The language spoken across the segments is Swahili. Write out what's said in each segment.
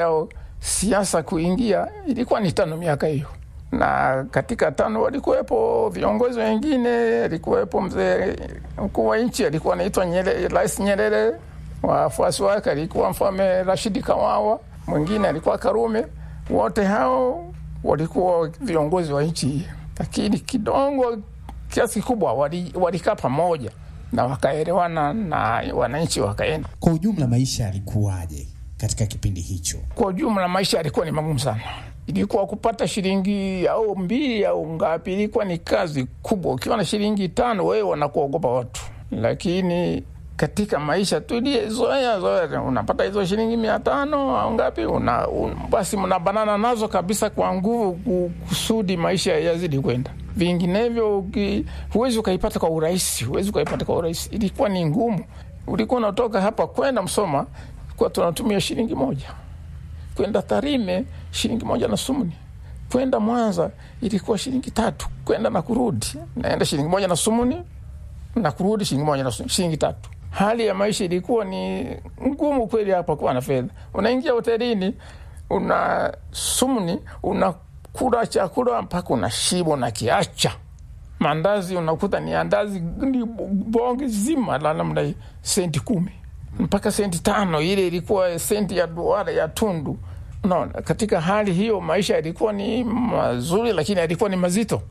yao siasa kuingia ilikuwa ni tano miaka hiyo, na katika tano walikuwepo viongozi wengine. Alikuwepo mzee mkuu wa nchi alikuwa anaitwa Rais Nyerere, wafuasi wake alikuwa Mfalme Rashidi Kawawa, mwingine alikuwa Karume. Wote hao walikuwa viongozi wa nchi hii, lakini kidogo kiasi kikubwa walikaa wali pamoja na wakaelewana na wananchi wakaenda. Kwa ujumla, maisha yalikuwaje katika kipindi hicho? Kwa ujumla, maisha yalikuwa ni magumu sana. Ilikuwa kupata shilingi au mbili au ngapi, ilikuwa ni kazi kubwa. Ukiwa na shilingi tano, wewe wanakuogopa watu, lakini katika maisha tulizoea zoea, unapata hizo shilingi mia tano au ngapi, una, un, basi mnabanana nazo kabisa kwa nguvu kusudi maisha yazidi kwenda vinginevyo huwezi ukaipata kwa urahisi, huwezi ukaipata kwa urahisi. Ilikuwa ni ngumu. Ulikuwa unatoka hapa kwenda Msoma kwa tunatumia shilingi moja, kwenda Tarime shilingi moja na sumuni, kwenda Mwanza ilikuwa shilingi tatu, kwenda na kurudi, naenda shilingi moja na sumuni na kurudi shilingi moja na sumuni, shilingi tatu. Hali ya maisha ilikuwa ni ngumu kweli hapa kuwa na fedha. Unaingia hotelini una sumuni una kula chakula mpaka unashiba unakiacha. Mandazi unakuta ni andazi ni bonge zima la namna senti kumi mpaka senti tano, ile ilikuwa senti ya duara ya tundu. Unaona, katika hali hiyo maisha yalikuwa ni mazuri, lakini yalikuwa ni mazito.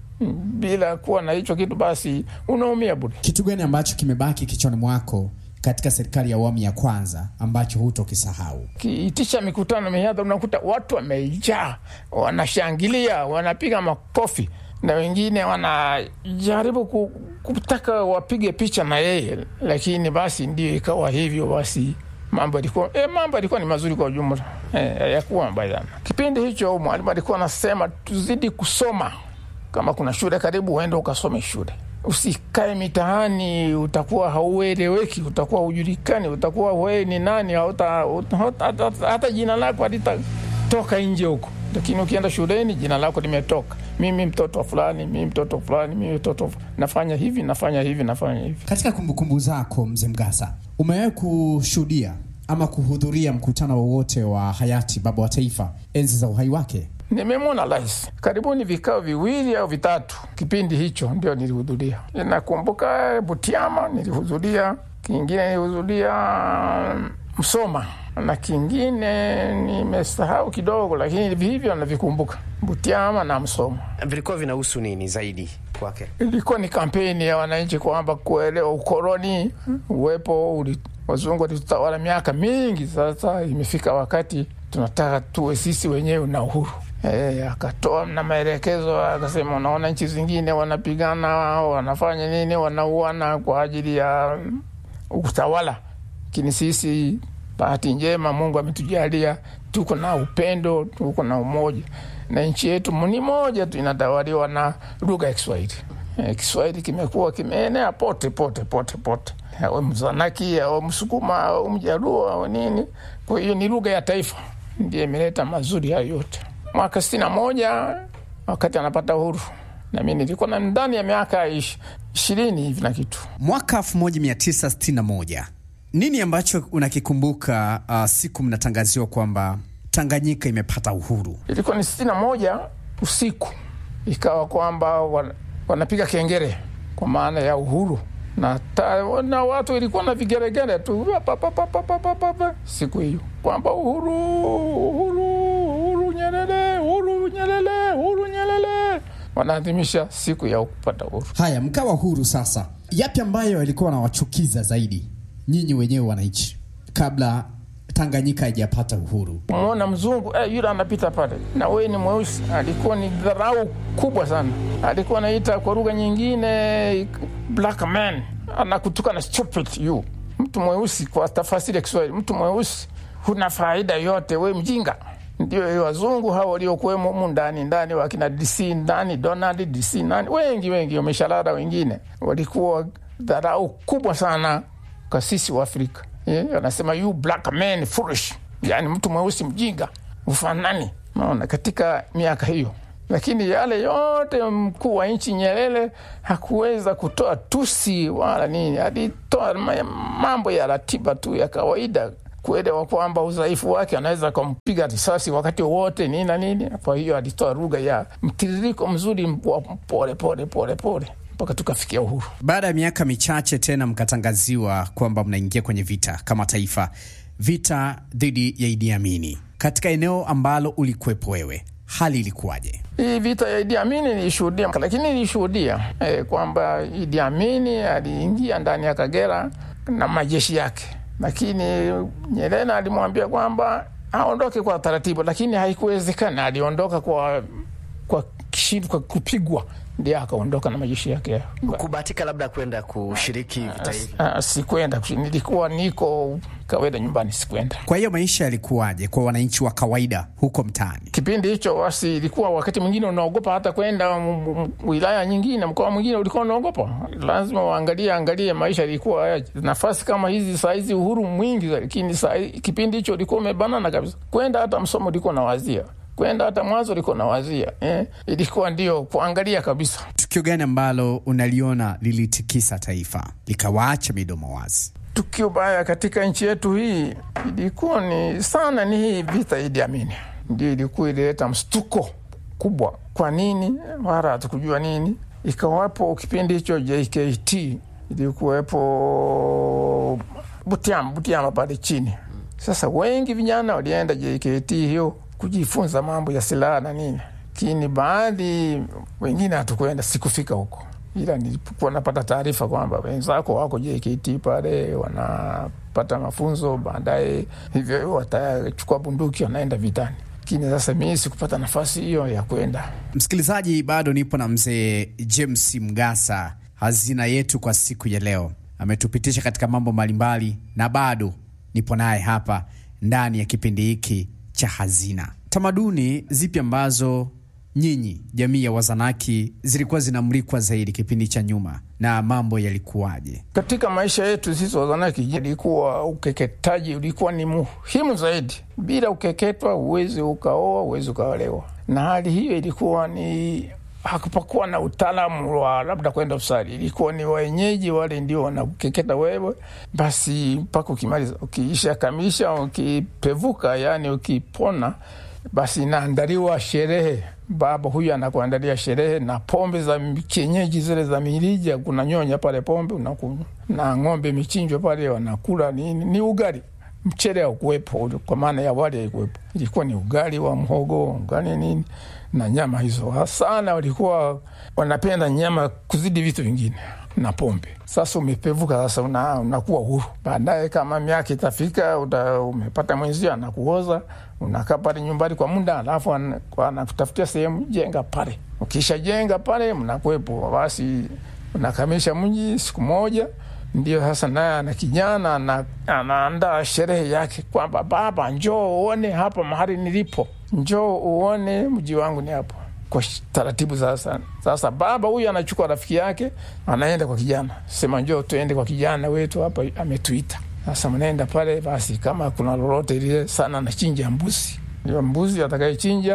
Bila kuwa na hicho kitu, basi unaumia bure. Kitu gani ambacho kimebaki kichwani mwako katika serikali ya awamu ya kwanza ambacho hutokisahau? Kiitisha mikutano mihadhara, unakuta watu wamejaa, wanashangilia, wanapiga makofi na wengine wanajaribu kutaka wapige picha na yeye, lakini basi ndio ikawa hivyo. Basi mambo yalikuwa e, mambo yalikuwa ni mazuri kwa ujumla, hayakuwa e, mabaya sana. Kipindi hicho mwalimu alikuwa anasema tuzidi kusoma, kama kuna shule karibu, uende ukasome shule Usikae mitaani, utakuwa haueleweki, utakuwa hujulikani, utakuwa wewe ni nani, hata, hata, hata jina lako halitatoka nje huko. Lakini ukienda shuleni jina lako limetoka, mimi mtoto fulani, mimi mtoto fulani, mimi mtoto nafanya hivi, nafanya hivi, nafanya hivi. Katika kumbukumbu zako, mzee Mgasa, umewahi kushuhudia ama kuhudhuria mkutano wowote wa hayati baba wa taifa enzi za uhai wake? Nimemwona rais karibuni vikao viwili au vitatu, kipindi hicho ndio nilihudhuria. Nakumbuka Butiama nilihudhuria, kingine nilihudhuria Msoma na kingine nimesahau kidogo, lakini hivyo navikumbuka, Butiama na Msoma. Vilikuwa vinahusu nini zaidi kwake? Ilikuwa ni kampeni ya wananchi kwamba kuelewa ukoloni uwepo uli, wazungu walitutawala miaka mingi, sasa imefika wakati tunataka tuwe sisi wenyewe na uhuru. E, akatoa na maelekezo akasema, unaona nchi zingine wanapigana, wanafanya nini, wanauana kwa ajili ya utawala, lakini sisi bahati njema Mungu ametujalia tuko na upendo, tuko na umoja, na nchi yetu ni moja tu inatawaliwa na lugha ya Kiswahili. E, Kiswahili kimekuwa kimeenea pote pote pote pote, awe Mzanaki au Msukuma au Mjaluo au nini. Kwa hiyo ni lugha ya taifa, ndiyo imeleta mazuri hayo yote. Mwaka sitini na moja wakati anapata uhuru, nami nilikuwa na ndani ya miaka ishirini hivi na kitu. Mwaka 1961 nini ambacho unakikumbuka uh, siku mnatangaziwa kwamba Tanganyika imepata uhuru? Ilikuwa ni sitini na moja usiku, ikawa kwamba wanapiga kengele kwa maana ya uhuru na, ta, na watu ilikuwa na vigeregere tu pa, pa, pa, pa, pa, pa, pa, pa. siku hiyo kwamba uhuru, uhuru, uhuru Nyerere, uhuru Nyerere, uhuru Nyerere, wanaadhimisha siku ya kupata uhuru. Haya, mkawa huru sasa, yapi ambayo yalikuwa nawachukiza zaidi nyinyi wenyewe wananchi kabla Tanganyika haijapata uhuru? Umeona mzungu eh, yule anapita pale na wewe ni mweusi, alikuwa ni dharau kubwa sana. Alikuwa anaita kwa lugha nyingine black man, anakutuka na stupid you, mtu mweusi. Kwa tafasiri ya Kiswahili, mtu mweusi huna faida yote, we mjinga. Ndio wazungu hao waliokuwemo humu ndani ndani, wakina DC ndani Donald DC nani, wengi wengi wameshalala, wengine walikuwa dharau kubwa sana kwa sisi wa Afrika. Yeah, anasema you black man foolish, yani mtu mweusi mjinga, ufanani. Naona katika miaka hiyo, lakini yale yote mkuu wa nchi Nyerere hakuweza kutoa tusi wala nini, alitoa mambo ya ratiba tu ya kawaida kuelewa kwamba udhaifu wake anaweza kumpiga risasi wakati wowote nini na nini. Kwa hiyo alitoa lugha ya mtiririko mzuri wa pole pole pole pole mpaka tukafikia uhuru. Baada ya miaka michache tena mkatangaziwa kwamba mnaingia kwenye vita kama taifa, vita dhidi ya Idi Amini katika eneo ambalo ulikuwepo wewe, hali ilikuwaje? Hii vita ya Idi Amini nilishuhudia, lakini nilishuhudia eh, kwamba Idi Amini aliingia ndani ya Kagera na majeshi yake, lakini Nyerere alimwambia kwamba aondoke kwa taratibu, lakini haikuwezekana. Aliondoka kwa kwa kishindo, kwa kupigwa, ndio akaondoka na majeshi yake. Kubahatika labda kwenda kushiriki vita hivi? Ah, sikwenda, nilikuwa niko kawaida nyumbani, sikwenda. Kwa hiyo maisha yalikuwaje kwa wananchi wa kawaida huko mtaani? Kipindi hicho basi, ilikuwa wakati mwingine unaogopa hata kwenda m- m- wilaya nyingine, mkoa mwingine, ulikuwa unaogopa. Lazima uangalie angalie maisha ilikuwa yaje. Nafasi kama hizi saa hizi uhuru mwingi, lakini saa hii- kipindi hicho ulikuwa umebanana kabisa. Kwenda hata msomo ulikuwa nawazia, kwenda hata mwanzo ulikuwa nawazia eh, ilikuwa ndio kuangalia kabisa. Tukio gani ambalo unaliona lilitikisa taifa likawaacha midomo wazi? Tukio baya katika nchi yetu hii ilikuwa ni sana ni hii vita Idi Amini, ndio ilikuwa ilileta mshtuko kubwa. Kwa nini? Wala hatukujua nini. Ikawapo kipindi hicho JKT ilikuwepo Butiama, Butiama pale chini. Sasa wengi vijana walienda JKT hiyo kujifunza mambo ya silaha na nini, lakini baadhi wengine hatukwenda, sikufika huko ila nilipokuwa napata taarifa kwamba wenzako wako JKT pale wanapata mafunzo, baadaye hivyo watachukua bunduki wanaenda vitani. Lakini sasa mii sikupata nafasi hiyo ya kwenda. Msikilizaji, bado nipo na mzee James Mgasa, hazina yetu kwa siku ya leo. Ametupitisha katika mambo mbalimbali, na bado nipo naye hapa ndani ya kipindi hiki cha Hazina. Tamaduni zipi ambazo nyinyi jamii ya Wazanaki zilikuwa zinamulikwa zaidi kipindi cha nyuma, na mambo yalikuwaje? Katika maisha yetu sisi Wazanaki, ilikuwa ukeketaji ulikuwa ni muhimu zaidi. Bila ukeketwa huwezi ukaoa, huwezi ukaolewa, na hali hiyo ilikuwa ni hakupakuwa na utaalamu wa labda kwenda usali, ilikuwa ni wenyeji wale ndio wanakeketa wewe, basi mpaka ukimaliza, ukiisha kamisha, ukipevuka, yani ukipona, basi inaandaliwa sherehe baba huyu anakuandalia sherehe na pombe za kienyeji zile za mirija, kuna nyonya pale pombe unakunywa, na ng'ombe michinjwa pale wanakula nini, ni ugali. Mchele haukuwepo, kwa maana ya wali haikuwepo, ilikuwa ni ugali wa mhogo, ugali nini na nyama hizo. Sana walikuwa wanapenda nyama kuzidi vitu vingine na pombe. Sasa umepevuka, sasa una, unakuwa huru. Baadaye kama miaka itafika, uta, umepata mwenzio anakuoza, unakaa pale nyumbani kwa muda, alafu anakutafutia sehemu jenga pale. Ukisha jenga pale, mnakuwepo basi, unakamisha mji siku moja ndio sasa naye ana kijana ana, anaandaa sherehe yake kwamba baba, njoo uone hapa mahali nilipo, njoo uone mji wangu ni hapo kwa taratibu. Sasa sasa baba huyu anachukua rafiki yake anaenda kwa kijana, sema njoo tuende kwa kijana wetu hapa ametuita. Sasa mnaenda pale, basi kama kuna lolote lile sana, anachinja mbuzi, ndio mbuzi atakayechinja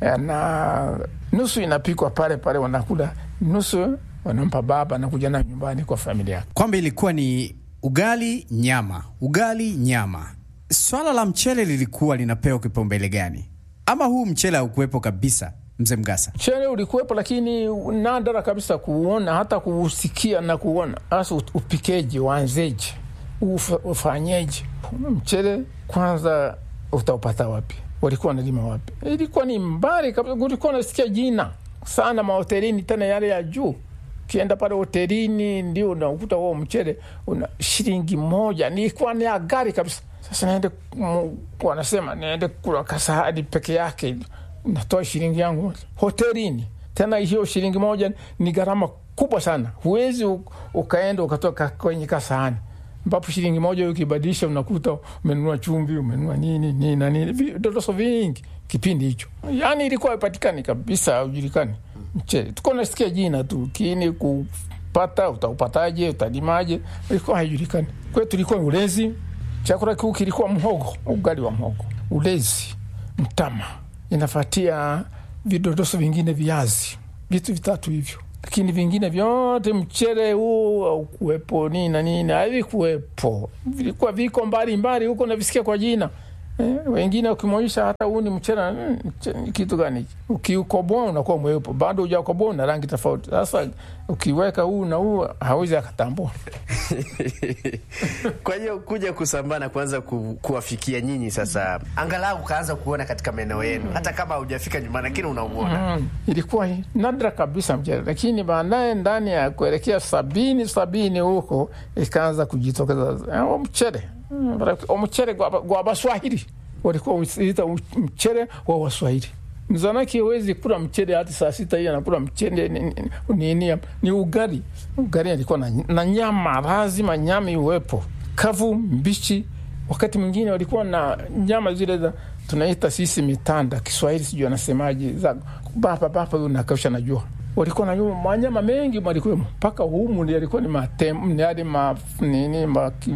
na nusu inapikwa pale pale, wanakula nusu wanampa baba na kuja nayo nyumbani kwa familia yake. Kwamba ilikuwa ni ugali nyama, ugali nyama. Swala la mchele lilikuwa linapewa kipaumbele gani, ama huu mchele haukuwepo kabisa? Mzee Mgasa, mchele ulikuwepo, lakini nadra kabisa kuuona, hata kuusikia na kuona. Hasa upikeji, uanzeje, ufanyeje? Mchele kwanza utaupata wapi? Walikuwa wanalima wapi? Ilikuwa ni mbali kabisa, ulikuwa unasikia jina sana mahotelini, tena yale ya juu ukienda pale hotelini ndio unakuta huo mchele una shilingi moja, nilikuwa ni gari kabisa. Sasa naende wanasema niende kula kasahani peke yake, natoa shilingi yangu hotelini. Tena hiyo shilingi moja ni gharama kubwa sana, huwezi ukaenda ukatoka kwenye kasahani ambapo shilingi moja ukibadilisha unakuta umenunua chumvi, umenunua nini nini na nini, vidodoso vingi kipindi hicho. Yani ilikuwa haipatikani kabisa, haujulikani mchele tuko nasikia jina tu, kini kupata utaupataje, utalimaje, ilikuwa haijulikani. Kwetu ilikuwa ulezi, chakula kikuu kilikuwa mhogo, ugali wa mhogo, ulezi, mtama, inafatia vidodoso vingine, viazi, vitu vitatu hivyo. lakini vingine vyote mchere huu aukuwepo nini na nini havikuwepo, vilikuwa viko mbali mbali huko navisikia kwa jina eh, wengine ukimwonyesha hata huu ni mchele mm, mche- ni kitu gani hiki? Ukiukoboa unakuwa mweupe, bado hujakoboa una rangi tofauti. Sasa ukiweka huu na huu hawezi akatambua. Kwa hiyo kuja kusambaa na kuanza ku, kuwafikia nyinyi sasa, angalau ukaanza kuona katika maeneo yenu, hata kama haujafika nyumbani, lakini unauona. Mm, ilikuwa hi- nadra kabisa mchele, lakini baadaye ndani ya kuelekea sabini sabini huko ikaanza kujitokeza eh, mchele Mm, mchele gwa gwa Baswahili walikuwa usiita mchele wa Waswahili. Mzanaki hawezi kula mchele hata saa sita hii anakula mchele ni, ni, ni, ni, ni ugali. Ugali alikuwa na, na nyama, lazima nyama iwepo kavu, mbichi. Wakati mwingine walikuwa na nyama zile za tunaita sisi mitanda, Kiswahili sijui anasemaje, za bapa bapa, huyu nakausha najua walikuwa na nyuma manyama mengi malikuwemo mpaka humu ndi yalikuwa ni matem ni yale ma nini ma, ki-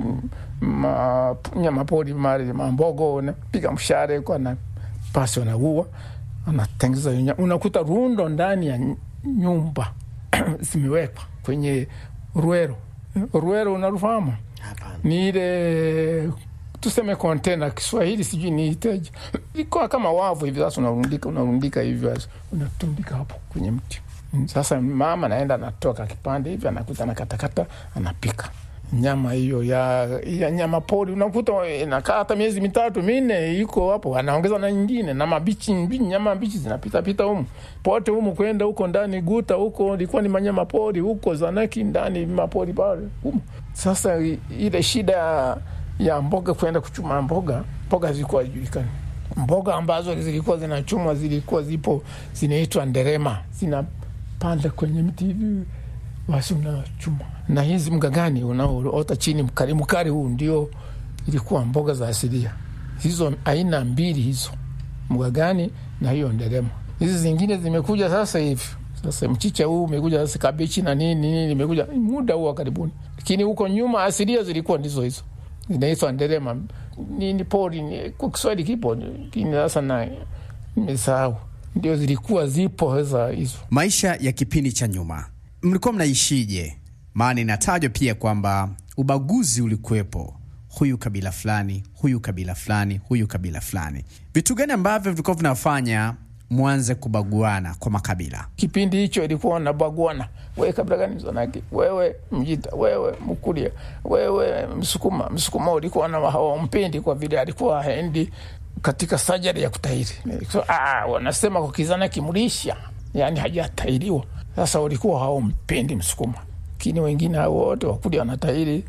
ma nyama pori mali mambogo napiga mshare kwa na pasi wanaua anatengeza hiyo nyama. unakuta rundo ndani ya ny- nyumba zimewekwa kwenye ruero ruero unarufahamu Hapana. ni ile tuseme kontena Kiswahili sijui niiteje, ilikuwa kama wavu hivi. Sasa unarundika unarundika hivyo, sasa unatundika hapo kwenye mti. Sasa mama naenda anatoka kipande hivi, anakuta anakatakata, anapika nyama hiyo ya, ya nyama pori. Unakuta inakaa hata miezi mitatu minne, iko hapo, anaongeza na nyingine na mabichi mbi- nyama mbichi zinapita pita humu pote humu, kwenda huko ndani guta huko, ilikuwa ni manyama pori huko Zanaki ndani mapori pale humu. Sasa i- ile shida ya mboga kwenda kuchuma mboga, mboga zilikuwa hazijulikani. Mboga ambazo zilikuwa zinachumwa zilikuwa zipo zinaitwa nderema, zinapanda kwenye mti hivi, basi unachuma. Na hizi mgagani unaoota chini, mkari mkari huu ndio ilikuwa mboga za asilia hizo, aina mbili hizo, mgagani na hiyo nderema. Hizi zingine zimekuja sasa hivi sasa mchicha huu umekuja sasa, kabichi na nini nini imekuja muda huu wa karibuni, lakini huko nyuma asilia zilikuwa ndizo hizo zinaitwa nderema nini pori ni- kwa Kiswahili kipo, lakini sasa na nimesahau, ndio zilikuwa zipo sasa hizo. Maisha ya kipindi cha nyuma mlikuwa mnaishije? Maana inatajwa pia kwamba ubaguzi ulikuwepo, huyu kabila fulani, huyu kabila fulani, huyu kabila fulani. Vitu gani ambavyo vilikuwa vinafanya mwanze kubaguana kwa makabila? Kipindi hicho ilikuwa nabaguana, wewe kabila gani Mzanaki, wewe Mjita, wewe Mkuria, wewe Msukuma. Msukuma ulikuwa na hawampendi kwa vile alikuwa haendi katika sajari ya kutahiri. So, ah, wanasema kwa Kizanaki mlisha, yani hajatahiriwa. Sasa walikuwa hawampendi Msukuma, lakini wengine hao wote Wakuria wanatahiri,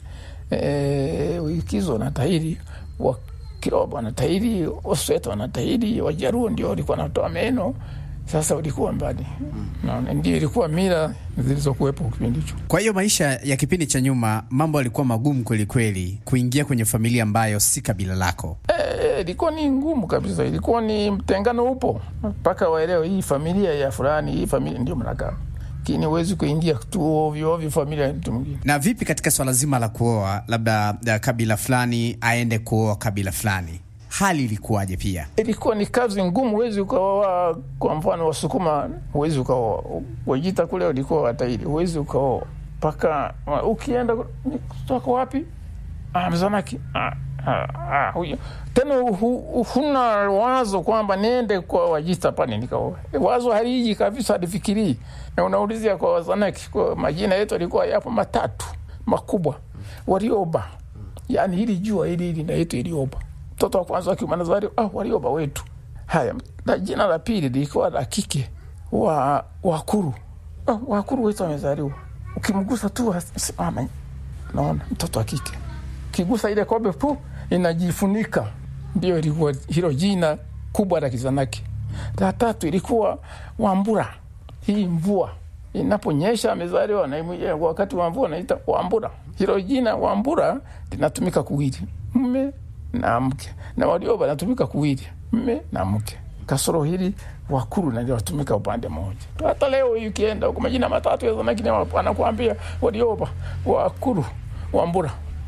e, Wikizo wanatahiri wa Kiroba wanatahiri, Osweta wanatahiri, Wajaruo ndio walikuwa wanatoa meno. Sasa ulikuwa mbali, naona ndio ilikuwa mila zilizokuwepo kipindi hicho. Kwa hiyo maisha ya kipindi cha nyuma, mambo yalikuwa magumu kweli kweli, kuingia kwenye familia ambayo si kabila lako. Eh, ilikuwa ni ngumu kabisa, ilikuwa ni mtengano upo mpaka waelewe hii familia ya fulani, hii familia ndio mnakaa, lakini huwezi kuingia tu ovyo ovyo familia ya mtu mwingine. Na vipi katika swala zima la kuoa, labda da, kabila fulani aende kuoa kabila fulani, hali ilikuwaje? Pia ilikuwa ni kazi ngumu, huwezi ukaoa. Kwa mfano Wasukuma huwezi ukaoa, Wajita kule walikuwa watairi, huwezi ukaoa mpaka ukienda ni kutoka wapi? Ah, Mzanaki. Ah, ah, ah, huyo tena hu- huna wazo kwamba niende kwa Wajita pale nikaoa. Wazo haliji kabisa, alifikirii na unaulizia kwa Wazanaki, kwa majina yetu alikuwa yapo matatu makubwa, Warioba, yani hili jua hili linaitwa Ilioba mtoto wa kwanza wa kiume anazaliwa ah, Warioba wetu. Haya, na jina la pili lilikuwa la kike wa Wakuru. Ah, Wakuru wetu amezaliwa, ukimgusa tu simama, naona mtoto wa kike, ukigusa ile kobe pu inajifunika. Ndio ilikuwa hilo jina kubwa la Kizanaki. La tatu ilikuwa Wambura, hii mvua inaponyesha amezaliwa na imwe- wakati wa mvua naita Wambura. Hilo jina Wambura linatumika kuwili mme na mke, na Warioba natumika kuwili mme na mke. Kasoro hili Wakuru naliotumika upande mmoja. Hata leo hii ukienda huko majina matatu ya Zanaki ni wa- anakuambia Warioba, Wakuru, Wambura,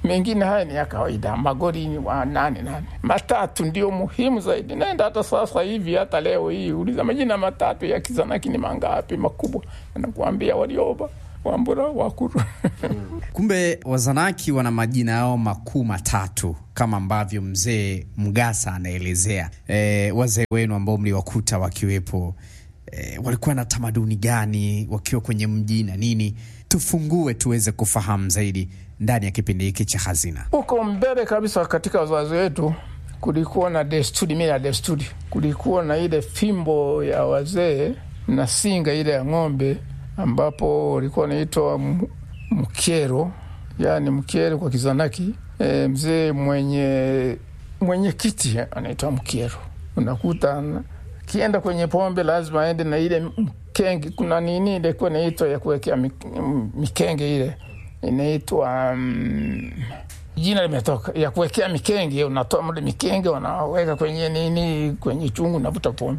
mengine haya ni ya kawaida, magori ni wa nane nane. Matatu ndio muhimu zaidi. Naenda hata sasa hivi, hata leo hii, uliza majina matatu ya Kizanaki ni mangapi makubwa, nakuambia Warioba, Wambura, Wakuru Kumbe Wazanaki wana majina yao makuu matatu kama ambavyo mzee Mgasa anaelezea. E, wazee wenu ambao mliwakuta wakiwepo e, walikuwa na tamaduni gani wakiwa kwenye mji na nini? Tufungue tuweze kufahamu zaidi ndani ya kipindi hiki cha Hazina. huko mbele kabisa katika wazazi wetu kulikuwa na desturi, mila ya desturi. Kulikuwa na ile fimbo ya wazee na singa ile ya ng'ombe, ambapo walikuwa wanaitwa m- mkero, yani mkero kwa Kizanaki. E, mzee mwenye mwenye kiti anaitwa mkero. Unakuta na- akienda kwenye pombe lazima aende na ile mkenge. Kuna nini ile kuwa inaitwa ya kuwekea mik- m- mikenge ile inaitwa um, jina limetoka ya kuwekea mikenge. Unatoa mle mikenge unaweka kwenye nini, kwenye chungu, unavuta pombe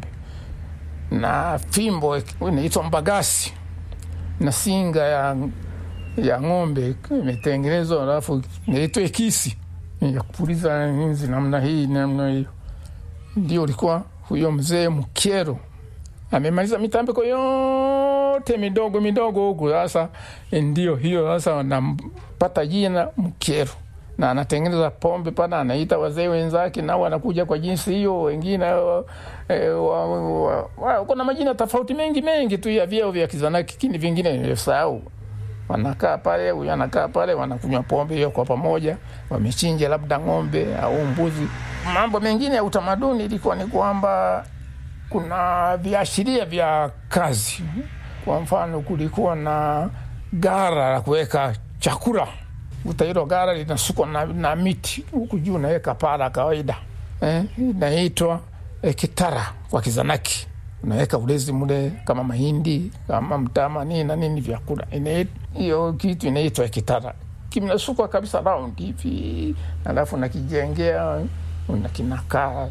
na fimbo inaitwa mbagasi na singa ya, ya ng'ombe imetengenezwa, alafu inaitwa ekisi ya kupuliza nzi namna hii namna hiyo. Ndio ulikuwa huyo mzee Mkero amemaliza mitambiko yote midogo midogo huku. Sasa ndio hiyo sasa wanampata jina Mkero na anatengeneza pombe pana, anaita wazee wenzake nao wanakuja kwa jinsi hiyo. Wengine e, wa, wa, wa, kuna majina tofauti mengi mengi tu ya vyeo vya Kizanaki, lakini vingine nimesahau. Wanakaa pale, huyu anakaa pale, wanakunywa pombe hiyo kwa pamoja, wamechinja labda ng'ombe au mbuzi. Mambo mengine ya utamaduni ilikuwa ni kwamba kuna viashiria vya kazi. Kwa mfano, kulikuwa na gara la kuweka chakula uta hilo gara linasukwa na, na miti huku juu unaweka paa la kawaida eh, inaitwa eh, kitara kwa Kizanaki. Unaweka ulezi mule kama mahindi kama mtama nini na nini vyakula, Ina- hiyo kitu inaitwa kitara, kimnasukwa kabisa round hivi, alafu nakijengea unakinakaa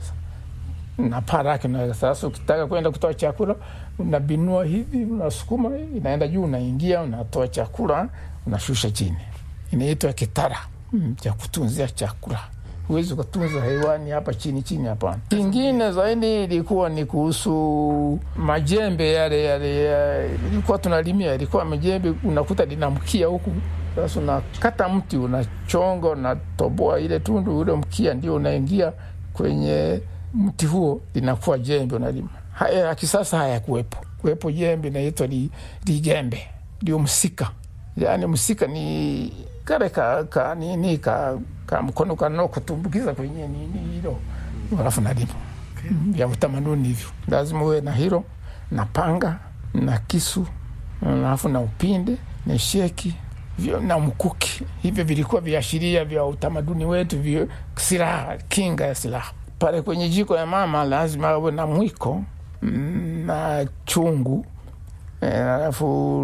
na paa lake unaweka. Sasa ukitaka kwenda kutoa chakula unabinua hivi, unasukuma inaenda juu, unaingia unatoa chakula, unashusha chini inaitwa kitara mm, cha kutunzia chakula. Huwezi ukatunza hewani hapa chini chini, hapana. Kingine zaidi ilikuwa ni kuhusu majembe yale yale, ya- ilikuwa tunalimia, ilikuwa majembe unakuta linamkia huku. Sasa unakata mti, unachonga, unatoboa ile tundu, ule mkia ndio unaingia kwenye mti huo, linakuwa jembe, unalima. Haya ya kisasa hayakuwepo, kuwepo jembe inaitwa li- ligembe, ndio msika yaani msika ni kale ka, ka nini ka, ka mkono kano kutumbukiza kwenye nini hilo, alafu nalima vya utamaduni hivyo. Lazima uwe na hilo na panga na kisu, alafu na upinde na sheki vyo, na mkuki. Hivyo vilikuwa viashiria vya utamaduni wetu, vyo silaha, kinga ya silaha. Pale kwenye jiko ya mama lazima awe na mwiko mm, na chungu Eh, alafu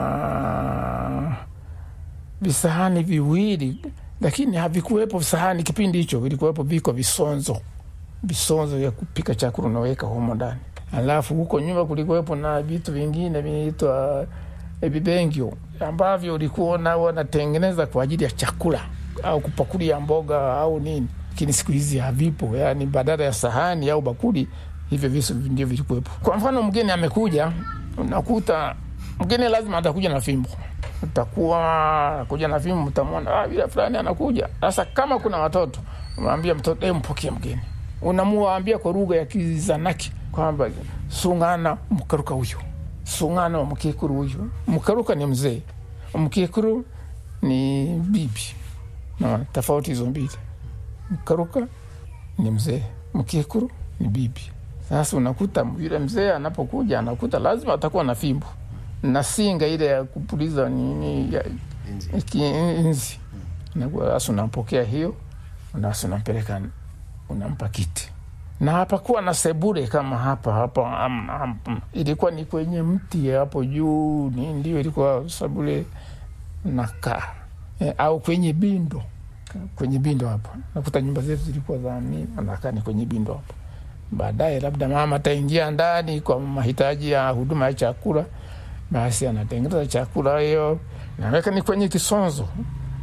na visahani viwili, lakini havikuwepo visahani kipindi hicho, vilikuwepo viko visonzo, visonzo vya kupika chakula unaweka humo ndani. Alafu huko nyuma kulikuwepo na vitu vingine vinaitwa eh, vibengio ambavyo ulikuwa nao wanatengeneza kwa ajili ya chakula au kupakulia mboga au nini, lakini siku hizi havipo. Yani badala ya sahani au bakuli, hivyo visu ndio vilikuwepo. Kwa mfano, mgeni amekuja, unakuta mgeni lazima atakuja na fimbo, utakuwa kuja na fimbo, mtamwona ah, yule fulani anakuja. Sasa kama kuna watoto, unamwambia mtoto eh, mpokee mgeni, unamuambia kwa lugha ya Kizanaki kwamba sungana mkaruka huyu, sungana wa mkikuru huyu. Mkaruka ni mzee, mkikuru ni bibi. Naona tofauti hizo mbili, mkaruka ni mzee, mkikuru ni bibi. Sasa unakuta yule mzee anapokuja anakuta lazima atakuwa na fimbo na singa ile ya kupuliza nini ya kiinzi. Sasa unampokea hiyo, nasi unampeleka unampa kiti, na hapakuwa na sebure kama hapa hapa. am- am- ilikuwa ni kwenye mti hapo juu, ni ndio ilikuwa sebure nakaa e, au kwenye bindo kwenye bindo hapo. Nakuta nyumba zetu zilikuwa za nini, anakaa ni kwenye bindo hapo. Baadaye labda mama ataingia ndani kwa mahitaji ya huduma ya chakula, basi anatengeneza chakula hiyo, naweka ni kwenye kisonzo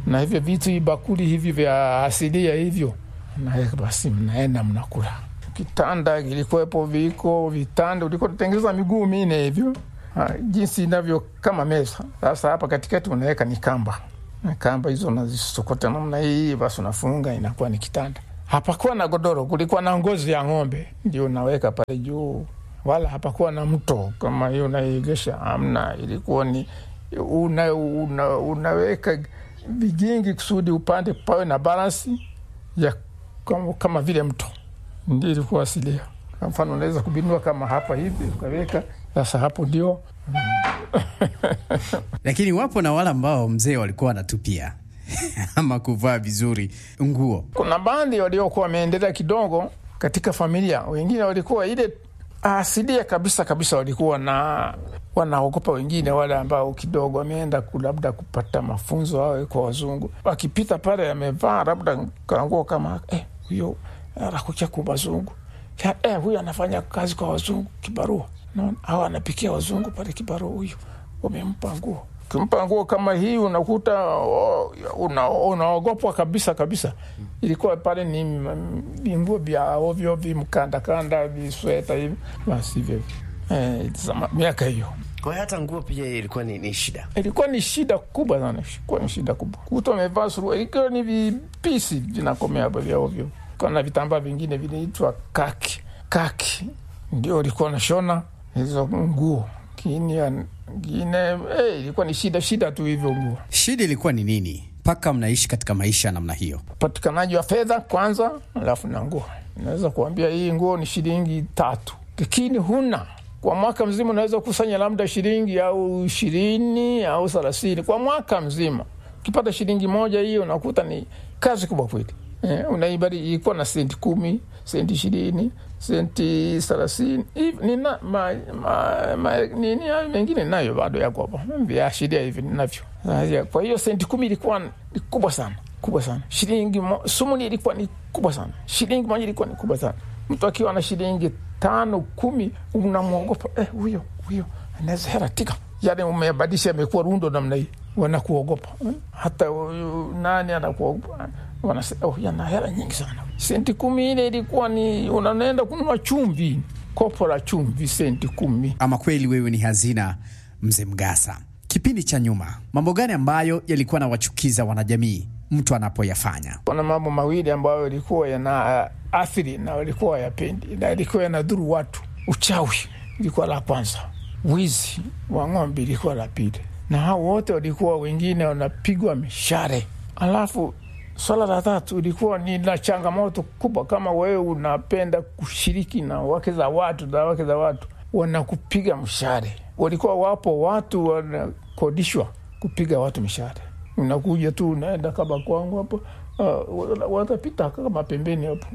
na hivyo vitu ibakuli hivi vya asilia hivyo, naweka basi, mnaenda mnakula. Kitanda kilikuwepo, viko vitanda, ulikuwa tutengeza miguu mine hivyo Ha, jinsi inavyo kama meza. Sasa hapa katikati unaweka ni kamba, kamba hizo unazisokota namna hii, basi unafunga, inakuwa ni kitanda. Hapakuwa na godoro, kulikuwa na ngozi ya ng'ombe ndio unaweka pale juu, wala hapakuwa na mto kama hiyo unaiegesha, amna. Ilikuwa ni una, una, unaweka vigingi kusudi upande pawe na balansi ya kama, kama vile mto, ndio ilikuwa asilia. Kwa mfano unaweza kubinua kama hapa hivi ukaweka sasa hapo ndio Lakini wapo na wale ambao mzee walikuwa wanatupia ama kuvaa vizuri nguo. kuna baadhi waliokuwa wameendelea kidogo katika familia, wengine walikuwa ile asilia kabisa kabisa, walikuwa na wanaogopa wengine wale ambao kidogo wameenda ku- labda kupata mafunzo au kwa wazungu, wakipita pale amevaa labda kanguo kama eh, huyo anakuja kwa wazungu Ya, eh, huyo anafanya kazi kwa wazungu kibarua, naona au anapikia wazungu pale kibarua, huyo wamempa nguo kimpa nguo kama hii unakuta oh, una- unaogopwa kabisa kabisa. Ilikuwa pale ni mm, vinguo vya ovyo vimkandakanda visweta hivi basi hivyo eh, zama- miaka hiyo Kwa hiyo hata nguo pia ilikuwa ni, ni shida. ilikuwa ni shida kubwa sana, ilikuwa ni shida kubwa. Kuta amevaa suruali ikiwa ni vipisi vinakomea hapa vya ovyo, kana vitambaa vingine vinaitwa kaki. Kaki ndio ilikuwa nashona hizo nguo kini ngine eh, ilikuwa ni shida shida tu hivyo nguo. Shida ilikuwa ni nini mpaka mnaishi katika maisha ya namna hiyo? Upatikanaji wa fedha kwanza, alafu na nguo. Naweza kuambia hii nguo ni shilingi tatu, lakini huna kwa mwaka mzima unaweza kukusanya labda shilingi au ishirini au thelathini kwa mwaka mzima. Ukipata shilingi moja hiyo unakuta ni kazi kubwa kweli. Eh, unaibari ilikuwa na senti kumi, senti ishirini, senti thelathini hivi nina ma, ma, ma, nini hayo mengine nayo bado yako hapo viashiria hivi ninavyo. Sasa, Kwa hiyo senti kumi ilikuwa ni kubwa sana kubwa sana. Shilingi mo, sumuni ilikuwa ni kubwa sana. Shilingi moja ilikuwa ni kubwa sana. Mtu akiwa na shilingi tano kumi unamwogopa eh, huyo huyo anaweza hela tika, yani umebadilisha, amekuwa rundo namna hii, wanakuogopa eh? hata huyu nani anakuogopa, wanasema oh, yana hela nyingi sana. Senti kumi ile ilikuwa ni unaenda kununua chumvi, kopo la chumvi, senti kumi. Ama kweli wewe ni hazina, mzee Mgasa. Kipindi cha nyuma, mambo gani ambayo yalikuwa nawachukiza wanajamii mtu anapoyafanya? Kuna mambo mawili ambayo yalikuwa yana uh, athiri na walikuwa yapendi na ilikuwa yanadhuru watu. Uchawi ilikuwa la kwanza, wizi wa ng'ombe ilikuwa la pili, na hao wote walikuwa wengine wanapigwa mishare. Alafu swala la tatu ilikuwa ni la changamoto kubwa, kama wewe unapenda kushiriki na wake za watu na wake za watu wanakupiga mshare. Walikuwa wapo watu wanakodishwa kupiga watu mishare unakuja tu unaenda kama kwangu hapo, uh, watapita kama pembeni hapo,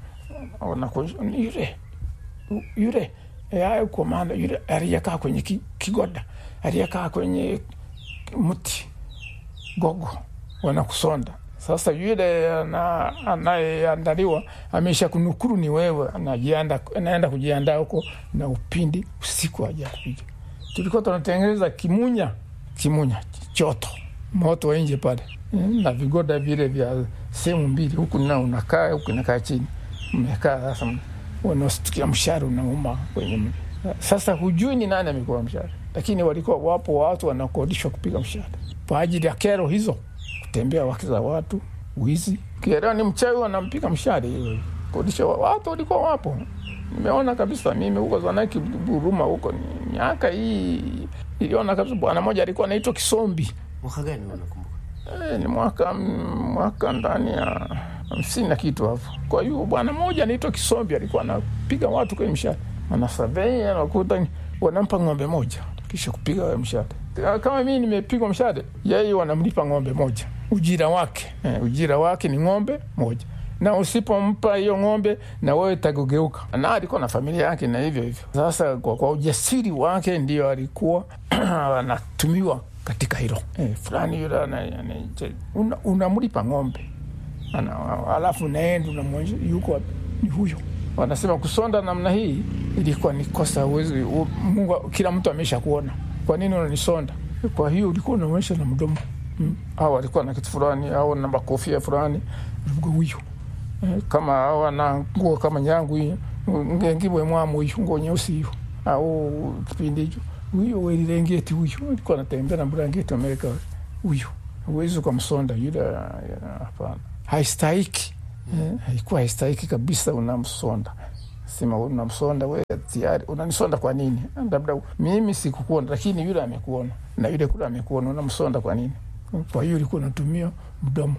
yule yule ayo komanda yule aliyekaa kwenye ki, kigoda aliyekaa kwenye mti gogo, wanakusonda sasa. Yule anayeandaliwa amesha kunukuru ni wewe, anajianda anaenda kujiandaa huko na upindi usiku aja kuja. Tulikuwa tunatengeneza kimunya, kimunya choto moto wa nje pale na vigoda vile vya sehemu mbili, huku na unakaa huku nakaa chini, mmekaa sasa, unastukia mshare unauma kwenye. Sasa hujui ni nani amekuwa mshare, lakini walikuwa wapo watu wanakodishwa kupiga mshare kwa ajili ya kero hizo, kutembea wake za watu, wizi. Kielewa ni mchawi, wanampiga mshare hiyo, kodisha watu walikuwa wapo. Nimeona kabisa mimi huko Zanaki Buruma huko, ni miaka hii iliona kabisa. Bwana mmoja alikuwa anaitwa Kisombi. Mwaka gani unakumbuka? E, ni mwaka mwaka ndani ya hamsini na kitu hapo. Kwa hiyo bwana mmoja anaitwa Kisombi alikuwa anapiga watu kwenye mshale, anasavei anakuta wanampa ng'ombe moja kisha kupiga mshale. Kama mimi nimepigwa mshale, yeye wanamlipa ng'ombe moja ujira wake. E, ujira wake ni ng'ombe moja na usipompa hiyo ng'ombe na wewe tagugeuka. Na alikuwa na familia yake na hivyo hivyo. Sasa kwa, kwa ujasiri wake ndio alikuwa anatumiwa katika hilo e, fulani yule unamlipa una ng'ombe ana, alafu naenda unamwonyesha yuko wapi, ni huyo. Wanasema kusonda namna hii ilikuwa ni kosa. Uwezi Mungu, kila mtu amesha kuona, kwa nini unanisonda? Kwa hiyo ulikuwa unaonyesha na mdomo mm. au walikuwa na kitu fulani au na makofia fulani huyu eh, kama au na nguo kama nyangu hii ngengibwe mwamu huyu nguo nyeusi hiyo au kipindi hicho huyo welilengeti huyu alikuwa anatembea na blanketi Amerika huyu huwezi ukamsonda yule hapana haistahiki eh, haikuwa haistahiki kabisa unamsonda sema unamsonda we tayari unanisonda kwa nini labda mimi sikukuona lakini yule amekuona na yule kule amekuona unamsonda kwa nini kwa hiyo ulikuwa unatumia mdomo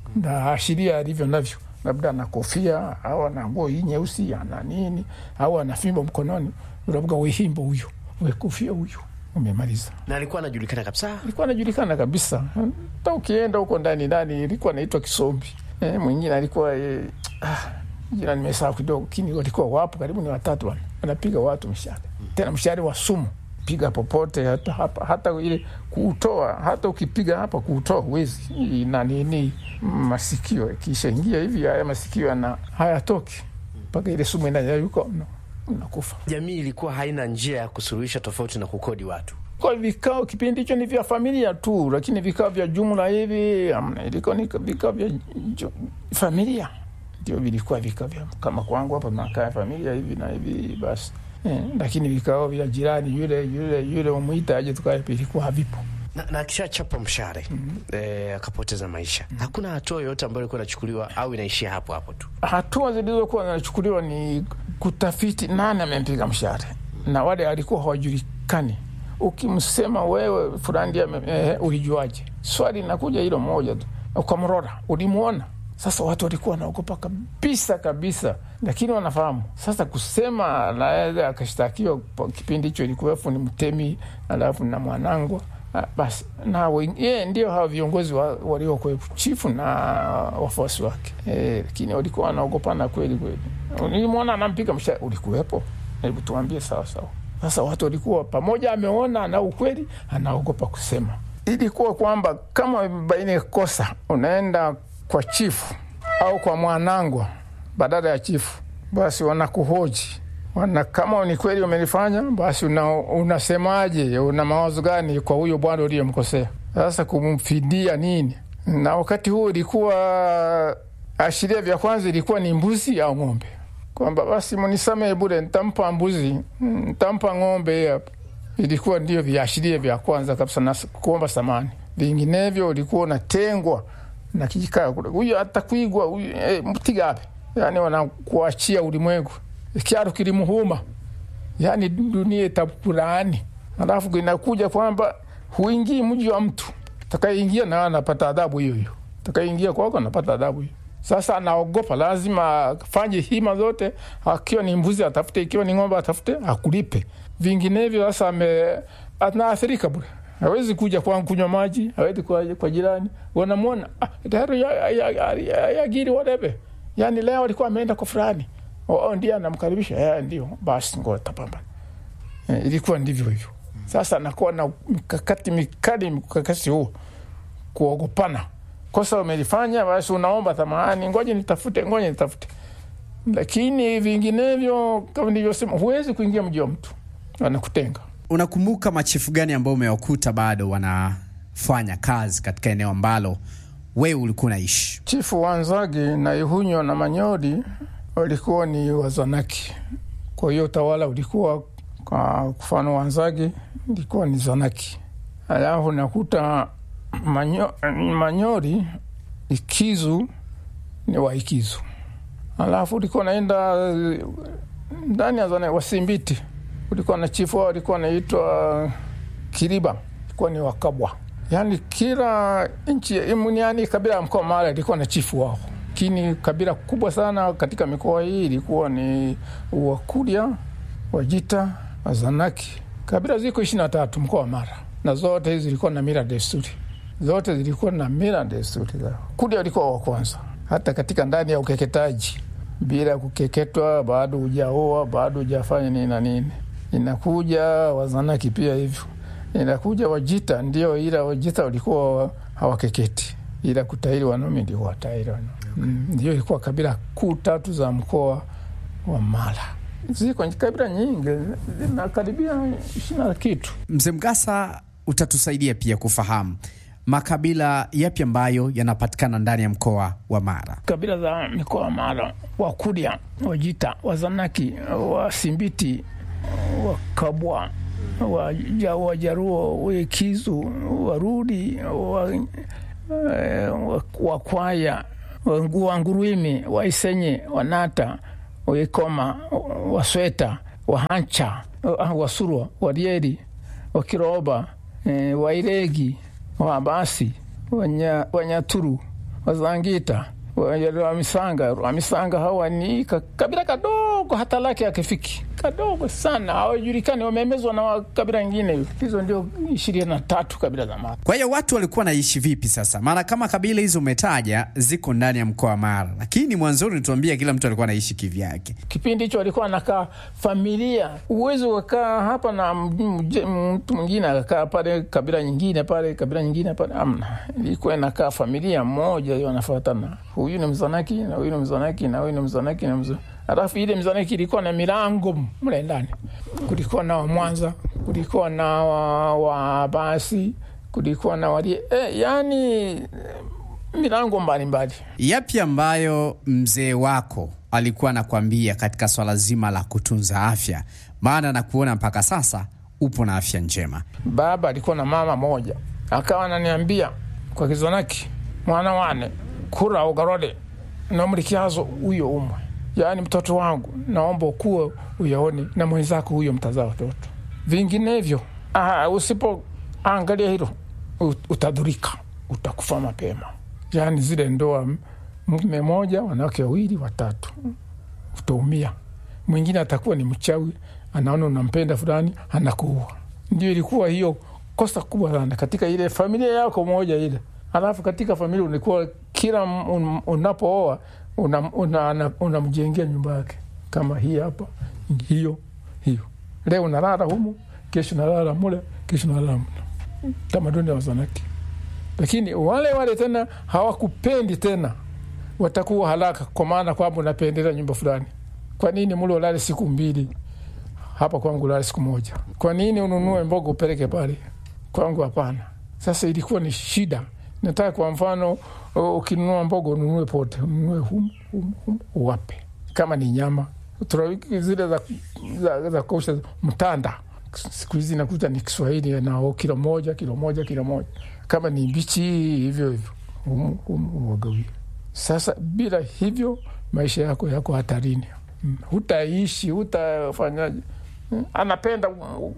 na ashiria alivyo navyo labda ana kofia au ana nguo hii nyeusi ana nini au ana fimbo mkononi unavuga wehimbo huyu wekofia huyu umemaliza na alikuwa anajulikana kabisa ilikuwa anajulikana kabisa hata ukienda huko ndani ndani ilikuwa naitwa kisombi eh, mwingine alikuwa eh, ah, jina nimesahau kidogo lakini walikuwa wapo karibu ni watatu wana wanapiga watu mshale tena mshale wa sumu piga popote hata hapa hata ile kuutoa hata ukipiga hapa kuutoa huwezi na nini masikio kisha ingia hivi haya masikio na hayatoki mpaka ile sumu inayayuka unakufa jamii ilikuwa haina njia ya kusuluhisha tofauti na kukodi watu kwa vikao kipindi hicho ni vya familia tu, lakini vikao vya jumla hivi amna. Ilikuwa ni vikao vya ju, familia ndio vilikuwa vikao vya kama kwangu hapa makaa ya familia hivi na hivi basi eh, lakini vikao vya jirani yule yule yule umwita aje tukae vilikuwa havipo. na, na akishachapa mshare mm-hmm. eh, akapoteza maisha mm-hmm. hakuna hatua yoyote ambayo ilikuwa inachukuliwa au inaishia hapo hapo tu Hatua zilizokuwa zinachukuliwa ni kutafiti nani amempiga mshale, na wale alikuwa hawajulikani. Ukimsema wewe fulani ndiye ame- eh, ulijuaje? Swali linakuja hilo moja tu, ukamrora, ulimwona? Sasa watu walikuwa wanaogopa kabisa kabisa, lakini wanafahamu sasa. Kusema naweza akashtakiwa kwa kipindi hicho, ilikuwepo ni Mtemi alafu na Mwanangwa Ah, basi na wen- yeye ndio hawa viongozi wa- waliokuwepo chifu na wafuasi wake eh, lakini walikuwa wanaogopana kweli kweli. Nilimwona anampiga msha, ulikuwepo? Hebu tuambie sawa sawa. Sasa watu walikuwa pamoja, ameona ana ukweli, anaogopa kusema. Ilikuwa kwamba kama imebaini kosa, unaenda kwa chifu au kwa mwanangwa badala ya chifu, basi wanakuhoji wana kama ni kweli umelifanya, basi una, unasemaje? Una mawazo gani kwa huyo bwana uliyemkosea? Sasa kumfidia nini? Na wakati huo ilikuwa ashiria vya kwanza ilikuwa ni mbuzi au ng'ombe, kwamba basi mnisamehe bure, ntampa mbuzi, ntampa ng'ombe hapa. Ilikuwa ndio viashiria vya kwanza kabisa na kuomba samani. Vinginevyo ulikuwa unatengwa na kijikaa kule, huyo atakwigwa huyu, eh, mtigape, yani wanakuachia ulimwengu kyaro kilimuhuma, yani dunia itakulaani. Alafu inakuja kwamba huingii mji wa mtu, takayeingia na anapata adhabu hiyo hiyo, takayeingia kwako anapata adhabu hiyo. Sasa anaogopa, lazima afanye hima zote, akiwa ni mbuzi atafute, ikiwa ni ng'ombe atafute, akulipe. Vinginevyo sasa ame anaathirika bure, hawezi kuja kwangu kunywa maji, hawezi kwa, kwa jirani, wanamwona ah, tayari ya, ya, ya, ya, ya giri whatever. Yani leo alikuwa ameenda kwa fulani Oh, ndiye anamkaribisha eh, ndio basi, ngoja tapambana. Eh, ilikuwa ndivyo hivyo. Sasa nakuwa na mikakati mikali, mkakati huo kuogopana. Kosa umelifanya, basi unaomba thamani, ngoja nitafute, ngoja nitafute. Lakini vinginevyo, kama nilivyosema, huwezi kuingia mji wa mtu, wanakutenga. Unakumbuka machifu gani ambao umewakuta bado wanafanya kazi katika eneo ambalo wewe ulikuwa unaishi? Chifu Wanzagi na Ihunyo na Manyori walikuwa ni Wazanaki. Kwa hiyo utawala ulikuwa kwa mfano, Wanzagi ilikuwa ni Zanaki, alafu nakuta manyo, Manyori Ikizu ni Waikizu, alafu ulikuwa naenda ndani ya Zanaki Wasimbiti, ulikuwa na chifu wao alikuwa anaitwa Kiriba, ilikuwa ni Wakabwa. Yani kila nchi yani kabila ya mkoa Mara ilikuwa na chifu wao lakini kabila kubwa sana katika mikoa hii ilikuwa ni Wakurya, Wajita, Wazanaki. Kabila ziko ishirini na tatu mkoa wa Mara, na zote hizi zilikuwa na mila desturi, zote zilikuwa na mila desturi zao. Kurya walikuwa wa kwanza, hata katika ndani ya ukeketaji, bila kukeketwa, bado hujaoa, bado hujafanya nini na nini. Inakuja Wazanaki pia hivyo, inakuja Wajita ndio, ila Wajita walikuwa hawakeketi ila kutahiri wanaume ndio watahiri wanaume mm, ndio ilikuwa kabila kuu tatu za mkoa wa Mara. Ziko kabila nyingi zinakaribia ishirini na kitu. Mzee Mgasa, utatusaidia pia kufahamu makabila yapi ambayo yanapatikana ndani ya mkoa wa Mara? Kabila za mikoa ya Mara, Wakurya, Wajita, Wazanaki, Wasimbiti, Wakabwa, Waja- Wajaruo, Wekizu, Warudi, wa- eh, wa- Wakwaya, Wangu- Wangurwimi, Waisenye, Wanata, Waikoma, Wasweta, Wahancha, wa- Wasurwa, Warieri, Wakiroba, eh, Wairegi, Wabasi, Wanya- Wanyaturu, Wazangita, Wamisanga. Wamisanga hawa ni ka- kabila kadogo, hata lake akifiki kadogo sana, hawajulikani, wamemezwa na kabila ingine. Hizo ndio ishirini na tatu kabila za Mara. Kwa hiyo watu walikuwa naishi vipi sasa? Maana kama kabila hizo umetaja ziko ndani ya mkoa wa Mara, lakini mwanzoni tuambia kila mtu alikuwa anaishi kivyake. Kipindi hicho walikuwa anakaa familia, uwezi ukakaa hapa na mje- mtu mwingine akakaa pale kabila nyingine pale kabila nyingine pale, amna. Ilikuwa inakaa familia moja, hiyo wanafuatana, huyu ni Mzanaki na huyu ni Mzanaki na huyu ni Mzanaki na Mzanaki. Alafu ile Mzanaki ilikuwa na milango mle ndani, kulikuwa na Wamwanza, kulikuwa na wa- Wabasi, kulikuwa na wali eh, yani milango mbalimbali. Yapi ambayo mzee wako alikuwa anakwambia katika swala zima la kutunza afya? Maana nakuona mpaka sasa upo na afya njema. baba alikuwa na mama moja, akawa ananiambia kwa Kizanaki, mwana wane kura ugarode namlikiazo huyo umwe, yaani mtoto wangu naomba ukuwe uyaone na mwenzako huyo mtazaa watoto, vinginevyo ah, usipoangalia hilo ut- utadhurika, utakufa mapema. Yaani zile ndoa m- mume moja wanawake wawili watatu, utaumia. Mwingine atakuwa ni mchawi, anaona unampenda fulani, anakuua. Ndio ilikuwa hiyo kosa kubwa sana katika ile familia yako moja ile. Alafu katika familia ulikuwa kila m- un- unapooa unamjengea una, una, unamjengea nyumba yake kama hii hapa, hiyo hiyo. Leo unalala humu, kesho unalala mule, kesho unalala mule. Tamaduni ya Wazanaki. Lakini wale wale tena hawakupendi tena, watakuwa haraka, kwa maana kwamba unapendelea nyumba fulani. Kwa nini mule ulale siku mbili hapa kwangu ulale siku moja? Kwa nini ununue mboga upeleke pale kwangu? Hapana. Sasa ilikuwa ni shida. Nataka kwa mfano, u- ukinunua mboga ununue pote, ununue hum, hum, hum, uwape. Kama ni nyama Tuna- zile za, za, za kausha mtanda, siku hizi nakuta ni Kiswahili nao kilo moja kilo moja kilo moja. Kama ni mbichi hivyo hivyo hum, hum, uwagawie. Sasa bila hivyo maisha yako yako hatarini, Mm, hutaishi hutafanyaje. Mm, anapenda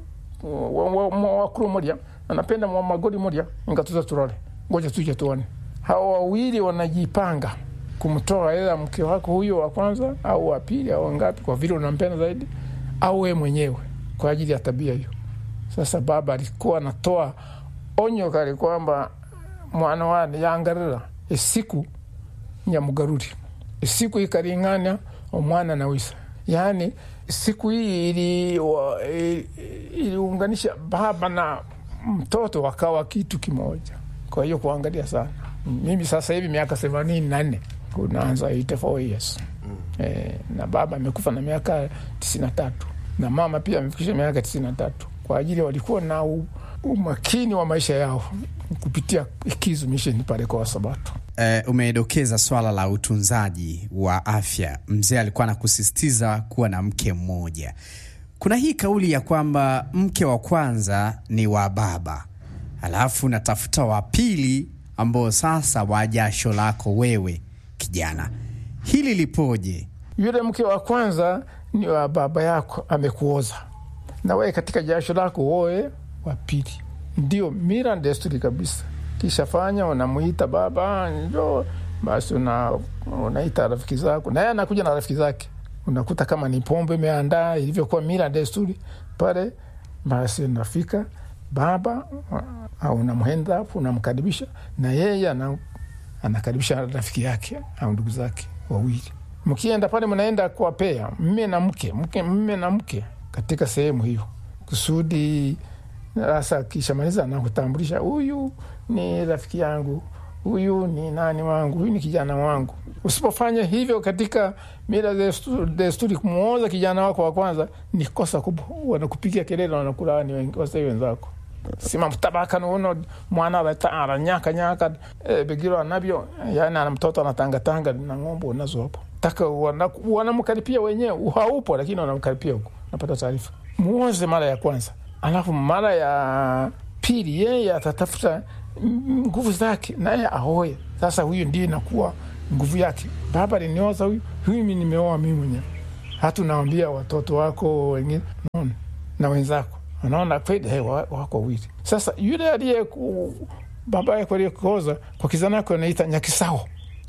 wakuru moja anapenda mwa magori moja ingatuza turore, ngoja tuje tuone. Hawa wawili wanajipanga kumtoa ela mke wako huyo wa kwanza au wa pili au wangapi, kwa vile unampenda zaidi, au wewe mwenyewe kwa ajili ya tabia hiyo. Sasa baba alikuwa anatoa onyo kali kwamba mwana wane yangarira esiku nyamugaruri siku ikaringana omwana na wisa yaani siku hii ili- wa- ili- iliunganisha baba na mtoto wakawa kitu kimoja kwa hiyo kuangalia sana mimi sasa hivi miaka themanini na nne unaanza 84 years eh, na baba amekufa na miaka tisini na tatu na mama pia amefikisha miaka tisini na tatu kwa ajili walikuwa na u, umakini wa maisha yao kupitia ikizu misheni pale kwa Wasabato. Eh, umedokeza swala la utunzaji wa afya. Mzee alikuwa anakusisitiza kuwa na mke mmoja. Kuna hii kauli ya kwamba mke wa kwanza ni wa baba, alafu natafuta wa pili ambao sasa wa jasho lako wewe kijana. Hili lipoje? Yule mke wa kwanza ni wa baba yako, amekuoza na wewe katika jasho lako woe wa pili. Ndio mila na desturi kabisa. Kisha fanya unamuita baba, njo basi una, unaita rafiki zako, naye anakuja na rafiki zake, unakuta kama ni pombe imeandaa ilivyokuwa mila na desturi pale, basi unafika baba au unamhenda hapo, unamkaribisha na yeye ana, anakaribisha rafiki yake au ndugu zake wawili mkienda pale mnaenda kuwapea mme na mke mke mme na mke katika sehemu hiyo kusudi sasa kishamaliza nakutambulisha huyu ni rafiki yangu huyu ni nani wangu huyu ni kijana wangu usipofanya hivyo katika mila destu- desturi kumwoza kijana wako wa kwanza ni kosa kubwa wanakupigia kelele wanakulaani wasai wenzako sima mtabaka nuno mwana arata aranyaka nyaka e, begiro anavyo yani ana mtoto anatangatanga na ng'ombe unazo hapo taka wana- wanamkaripia wenyewe haupo lakini wanamkaripia huko napata taarifa muoze mara ya kwanza alafu mara ya pili yeye atatafuta mm, nguvu zake naye aoe sasa huyu ndio inakuwa nguvu yake baba linioza huyu huyu mi nimeoa mimi mwenyewe hata unawambia watoto wako wengine naona na wenzako wanaona kweli hey, wa- wako wawili sasa yule aliye ku- baba yako aliyekuoza kwa kizanako anaita nyakisao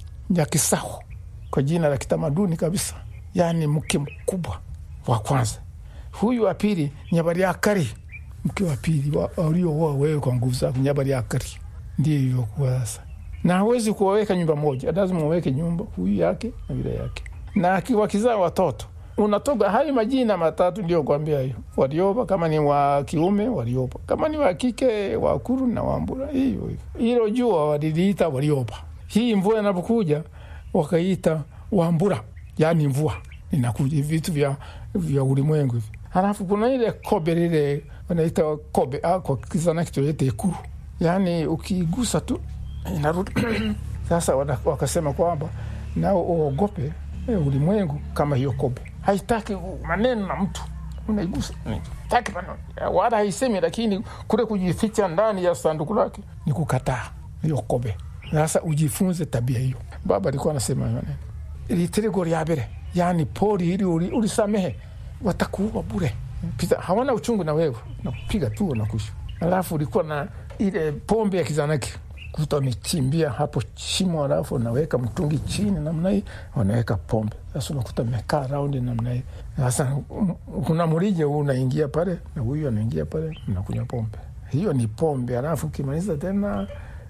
nyakisao kwa jina la kitamaduni kabisa yaani mke mkubwa wa kwanza huyu wa pili nyabariakari mke wa pili wa- waliooa wewe kwa nguvu zako nyabariakari ndio ilivyokuwa sasa na hawezi kuwaweka nyumba moja lazima waweke nyumba huyu yake na vile yake na akiwa kizaa watoto unatoka hayo majina matatu ndio kuambia hiyo walioba kama ni wa kiume walioba kama ni wa kike wakuru na wambura hiyo hivyo hilo jua waliliita walioba hii mvua inapokuja wakaita wambura yaani mvua inakuja vitu vya, vya ulimwengu hivi halafu kuna ile kobe lile wanaita kobe ah, kwa kizana kitoete ekuru yaani ukigusa tu inarudi sasa wana- wakasema kwamba nao uogope eh, ulimwengu kama hiyo kobe haitaki maneno na mtu unaigusa taki maneno wala haisemi lakini kule kujificha ndani ya sanduku lake ni kukataa hiyo kobe sasa ujifunze tabia hiyo baba alikuwa anasema hayo maneno litirego lya mbere yani pori hili uli- ulisamehe watakuua bure Pita, hawana uchungu na wewe nakupiga tu wanakusha alafu ulikuwa na ile pombe ya kizanaki kuta wamechimbia hapo shimo alafu wanaweka mtungi chini namna hii wanaweka pombe sasa unakuta mekaa raundi namna hii sasa um, kuna mrija huu unaingia pale na huyu anaingia pale mnakunywa pombe hiyo ni pombe alafu ukimaliza tena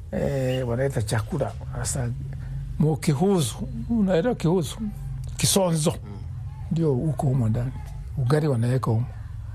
eh, wanaita chakula sasa mukihuzu unaelewa kihuzu kisonzo ndio huko humo ndani ugali wanaweka humo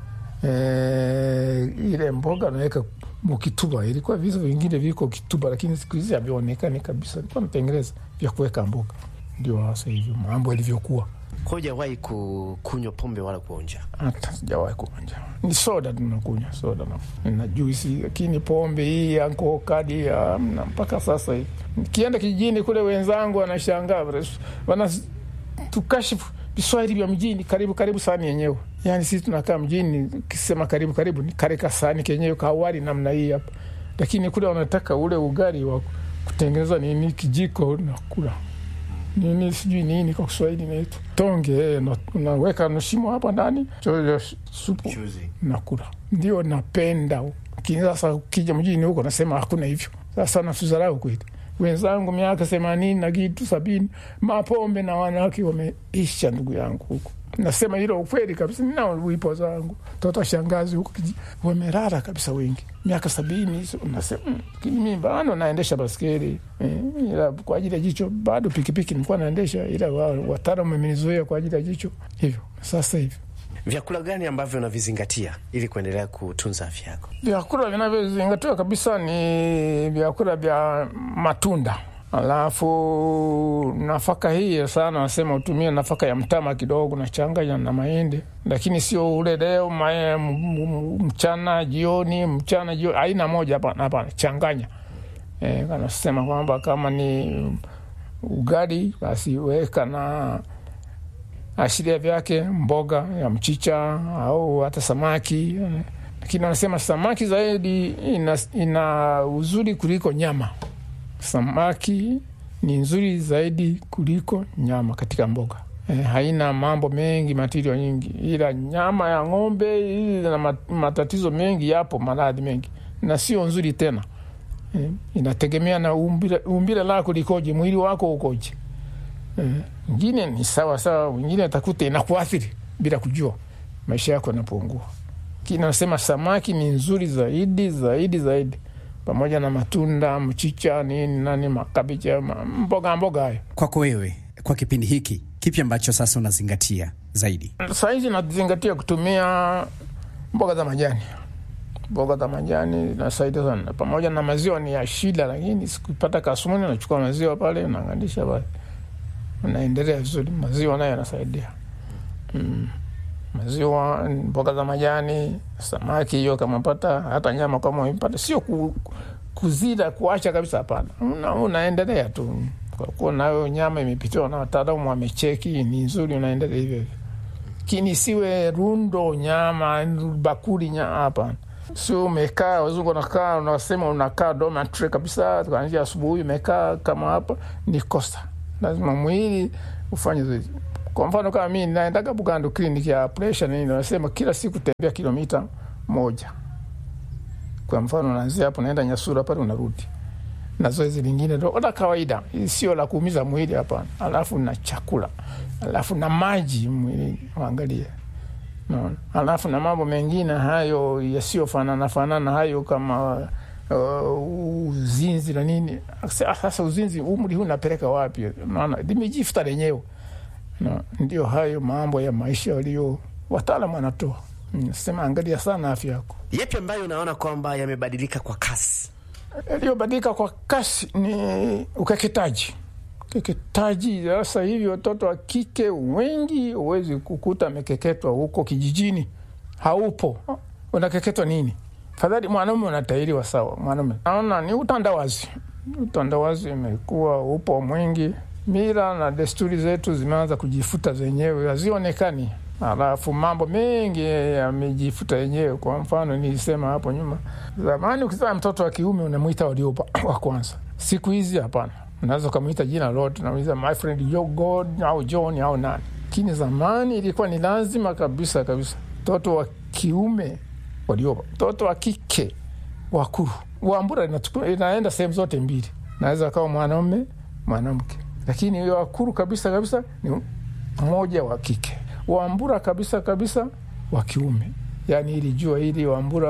e, ile mboga wanaweka mukituba ilikuwa vitu vingine viko kituba lakini siku hizi havionekani kabisa ilikuwa natengeneza vya kuweka mboga ndio hasa hivyo mambo yalivyokuwa Hujawahi ku- kunywa pombe wala kuonja? hata sijawahi kuonja ni soda tunakunywa soda na, na juisi lakini pombe hii anko kadi amna mpaka sasa hivi kienda kijijini kule wenzangu wanashangaa wana tukashifu viswahili vya mjini karibu karibu sani yenyewe yani sisi tunakaa mjini kisema karibu karibu ni kare kasani kenyewe kawali namna hii hapa lakini kule wanataka ule ugali wa kutengeneza nini kijiko na kula nini sijui nini kwa Kiswahili naitwa tonge, eh, na- unaweka nushimo hapa ndani chojo supu Chuzi. nakula, ndio napenda. Lakini sasa ukija mjini huko nasema hakuna hivyo. Sasa natuzarau kweli. Wenzangu miaka themanini na kitu sabini, mapombe na wanawake wameisha, ndugu yangu huko. Nasema hilo ukweli kabisa, ninao wipo zangu toto shangazi huko kiji- wamerara kabisa wengi, miaka sabini hizo. Nasema mm, lakini mimi bado naendesha baskeli eh, ila kwa ajili ya jicho bado pikipiki nilikuwa naendesha, ila wao wataalamu wamenizoea kwa ajili ya jicho hivyo. Sasa hivi Vyakula gani ambavyo unavizingatia ili kuendelea kutunza afya yako? vyakula vinavyozingatiwa kabisa ni vyakula vya matunda alafu nafaka hii sana nasema utumie nafaka ya mtama kidogo nachanganya na mahindi lakini sio ule leo mae, m- m- mchana jioni mchana jioni aina moja hapana hapana changanya e, kanasema kwamba kama ni ugali basi weka na ashiria vyake mboga ya mchicha au hata samaki eh. lakini wanasema samaki zaidi ina, ina uzuri kuliko nyama samaki ni nzuri zaidi kuliko nyama katika mboga eh, haina mambo mengi matirio nyingi ila nyama ya ng'ombe hii ina ma- matatizo mengi yapo maradhi mengi na sio nzuri tena eh, inategemea na umbile, umbile lako likoje mwili wako ukoje wengine ni sawa sawa, wengine atakuta inakuathiri bila kujua, maisha yako yanapungua. Lakini nasema samaki ni nzuri zaidi zaidi zaidi, pamoja na matunda, mchicha, nini nani, makabicha, ma- mboga mboga hayo. Kwako wewe, kwa kipindi hiki, kipi ambacho sasa unazingatia zaidi? Sahizi nazingatia kutumia mboga za majani. Mboga za majani nasaidia sana, pamoja na maziwa ni ya shida, lakini sikupata kasumuni, nachukua maziwa pale nangandisha pale, unaendelea vizuri. Maziwa nayo yanasaidia mm. maziwa, mboga za majani, samaki hiyo kama pata, hata nyama kama umepata, sio ku, kuzida kuacha kabisa, hapana. Una, unaendelea tu kwa kuwa nayo nyama imepitiwa na wataalamu wamecheki ni nzuri, unaendelea hivyo hivyo, lakini siwe rundo nyama bakuli nyama, hapana. Sio umekaa, wazungu wanakaa, unasema unakaa dormitory kabisa, kuanzia asubuhi umekaa kama hapa, ni kosa. Lazima mwili ufanye zoezi. Kwa mfano kama mimi naendaga Bugando kliniki ya presha nini, wanasema kila siku tembea kilomita moja. Kwa mfano naanzia hapo naenda Nyasura pale unarudi na zoezi lingine ndo la kawaida, sio la kuumiza mwili hapana. Alafu na chakula, alafu na maji mwili, angalie no. Alafu na mambo mengine hayo yasiyofanana fanana hayo kama uh, uzinzi na nini. Sasa uzinzi umri huu napeleka wapi? Naona limejifuta lenyewe no. Ndio hayo mambo ya maisha walio wataalamu wanatoa. Sema angalia sana afya yako. Yepi ambayo unaona kwamba yamebadilika kwa kasi? Yaliyobadilika kwa kasi ni ukeketaji. Ukeketaji sasa hivi watoto wa kike wengi huwezi kukuta amekeketwa huko kijijini, haupo. Unakeketwa nini? Fadhali mwanaume unatairiwa sawa. Mwanaume naona ni utandawazi, utandawazi imekuwa upo mwingi. Mila na desturi zetu zimeanza kujifuta zenyewe, hazionekani. Alafu mambo mengi yamejifuta yenyewe. Kwa mfano nilisema hapo nyuma, zamani ukizaa mtoto wa kiume unamwita Warioba wa kwanza. Siku hizi hapana, unaweza ukamwita jina lote, unamwita my friend yo God au John au nani. Lakini zamani ilikuwa ni lazima kabisa kabisa, mtoto wa kiume Warioba, mtoto wa kike Wakuru. Wambura inaenda sehemu zote mbili, naweza kawa mwanaume mwanamke, lakini hiyo Wakuru kabisa kabisa ni mmoja wa kike Wambura kabisa kabisa wa kiume, yani ili jua ili Wambura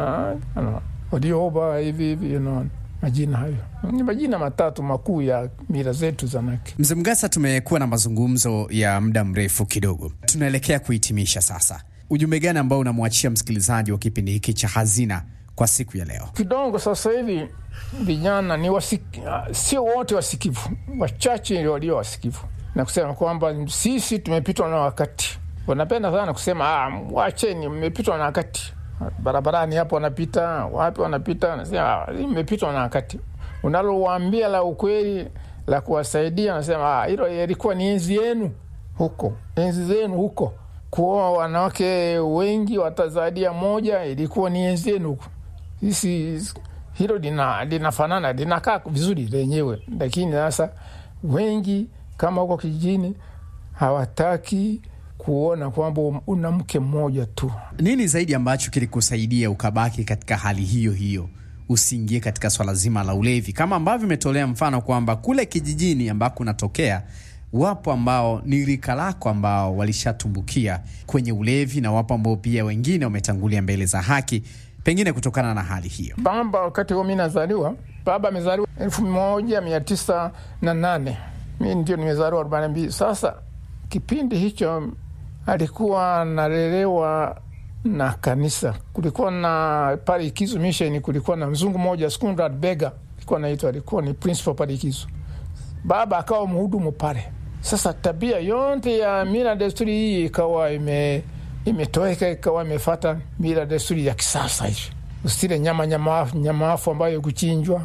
Warioba hivi hivi, you know, majina hayo ni majina matatu makuu ya mila zetu za Naki. Mzee Mgasa, tumekuwa na mazungumzo ya muda mrefu kidogo, tunaelekea kuhitimisha sasa. Ujumbe gani ambao unamwachia msikilizaji wa kipindi hiki cha Hazina kwa siku ya leo? Kidogo sasa hivi vijana ni wasiki, sio wote wasikivu, wachache walio wasikivu na kusema kwamba sisi tumepitwa na wakati. Wanapenda sana kusema ah, wacheni, mmepitwa na wakati. Barabarani hapo wanapita wapi, wanapita wanasema mmepitwa na wakati. Unalowaambia la ukweli la kuwasaidia, wanasema ah, hilo ilikuwa ni enzi yenu huko, enzi zenu huko, kuoa wanawake wengi watazadia moja, ilikuwa ni enzi yenu huko. Sisi hilo linafanana linakaa vizuri lenyewe, lakini sasa wengi kama huko kijijini hawataki kuona kwamba una mke mmoja tu. Nini zaidi ambacho kilikusaidia ukabaki katika hali hiyo hiyo, usiingie katika swala zima la ulevi, kama ambavyo imetolea mfano kwamba kule kijijini ambako unatokea wapo ambao ni rika lako ambao walishatumbukia kwenye ulevi na wapo ambao pia wengine wametangulia mbele za haki, pengine kutokana na hali hiyo. Baba wakati huo mi nazaliwa, baba amezaliwa elfu moja mia tisa na nane mi ndio nimezaliwa arobaini mbili. Sasa kipindi hicho alikuwa analelewa na kanisa. Kulikuwa na pale Ikizu Mission, kulikuwa na mzungu mmoja Skundrat Bega alikuwa naitwa, alikuwa ni principal pale Ikizu. Baba akawa mhudumu pale. Sasa tabia yote ya mila desturi hii ikawa ime imetoweka, ikawa imefata mila desturi ya kisasa hivi. Usile nyama nyamafu, nyamafu ambayo kuchinjwa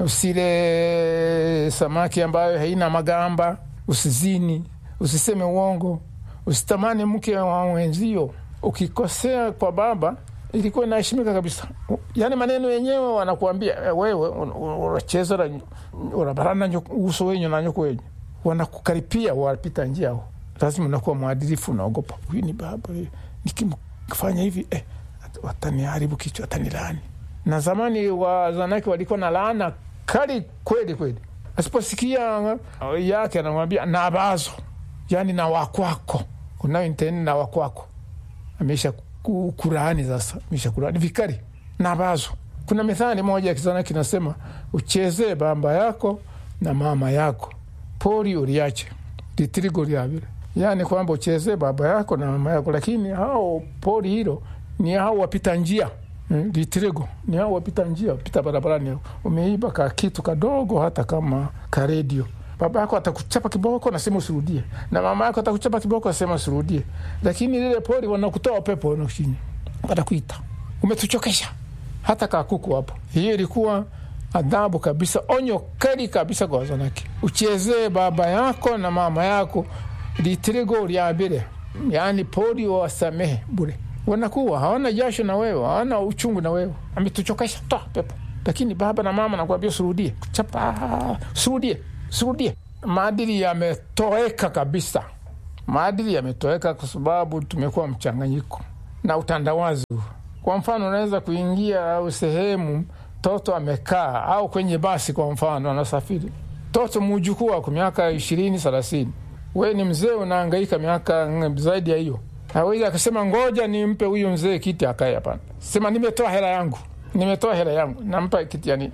usile samaki ambayo haina magamba, usizini, usiseme uongo, usitamani mke wa mwenzio. Ukikosea kwa baba ilikuwa inaheshimika kabisa. Yani maneno yenyewe wanakuambia wewe unacheza unabarana uso wenyu na nyoko wenyu, wanakukaripia wapita njia ho, lazima unakuwa mwadilifu, unaogopa huyu ni baba, nikimfanya hivi eh, wataniharibu kichwa, watanilaani. Na zamani wazanake walikuwa na laana kali kweli kweli, asiposikia yake anamwambia na bazo, yani na wakwako unayonteni na wakwako amesha kulaani sasa, amesha kulaani vikali na bazo. Kuna methali moja ya kizana kinasema, uchezee baba yako na mama yako, pori uliache litirigo lyavile, yani kwamba uchezee baba yako na mama yako, lakini hao pori hilo ni hao wapita njia Mm, litirego ni hao wapita njia, pita barabarani, umeiba ka kitu kadogo, hata kama karedio baba yako atakuchapa kiboko, nasema usirudie, na mama yako atakuchapa kiboko, nasema usirudie. Lakini lile pori wanakutoa pepo, wanakuchinya, watakuita umetuchokesha, hata kakuku hapo. Hiyo ilikuwa adhabu kabisa, onyo kali kabisa kwa wazanaki. Uchezee baba yako na mama yako litirigo lya mbere, yaani pori wasamehe bure. Wanakuwa hawana jasho na wewe, hawana uchungu na wewe, ametuchokesha, toa pepo. Lakini baba na mama nakwambia usirudie, chapa, usirudie, usirudie. Maadili yametoweka kabisa, maadili yametoweka kwa sababu tumekuwa mchanganyiko na utandawazi. Kwa mfano, unaweza kuingia au sehemu toto amekaa au kwenye basi, kwa mfano anasafiri toto mujukuu wako miaka ishirini thelathini, we ni mzee unaangaika miaka zaidi ya hiyo, awezi akasema ngoja nimpe huyu mzee kiti akae. Hapana, sema nimetoa hela yangu, nimetoa hela yangu, nampa kiti, yani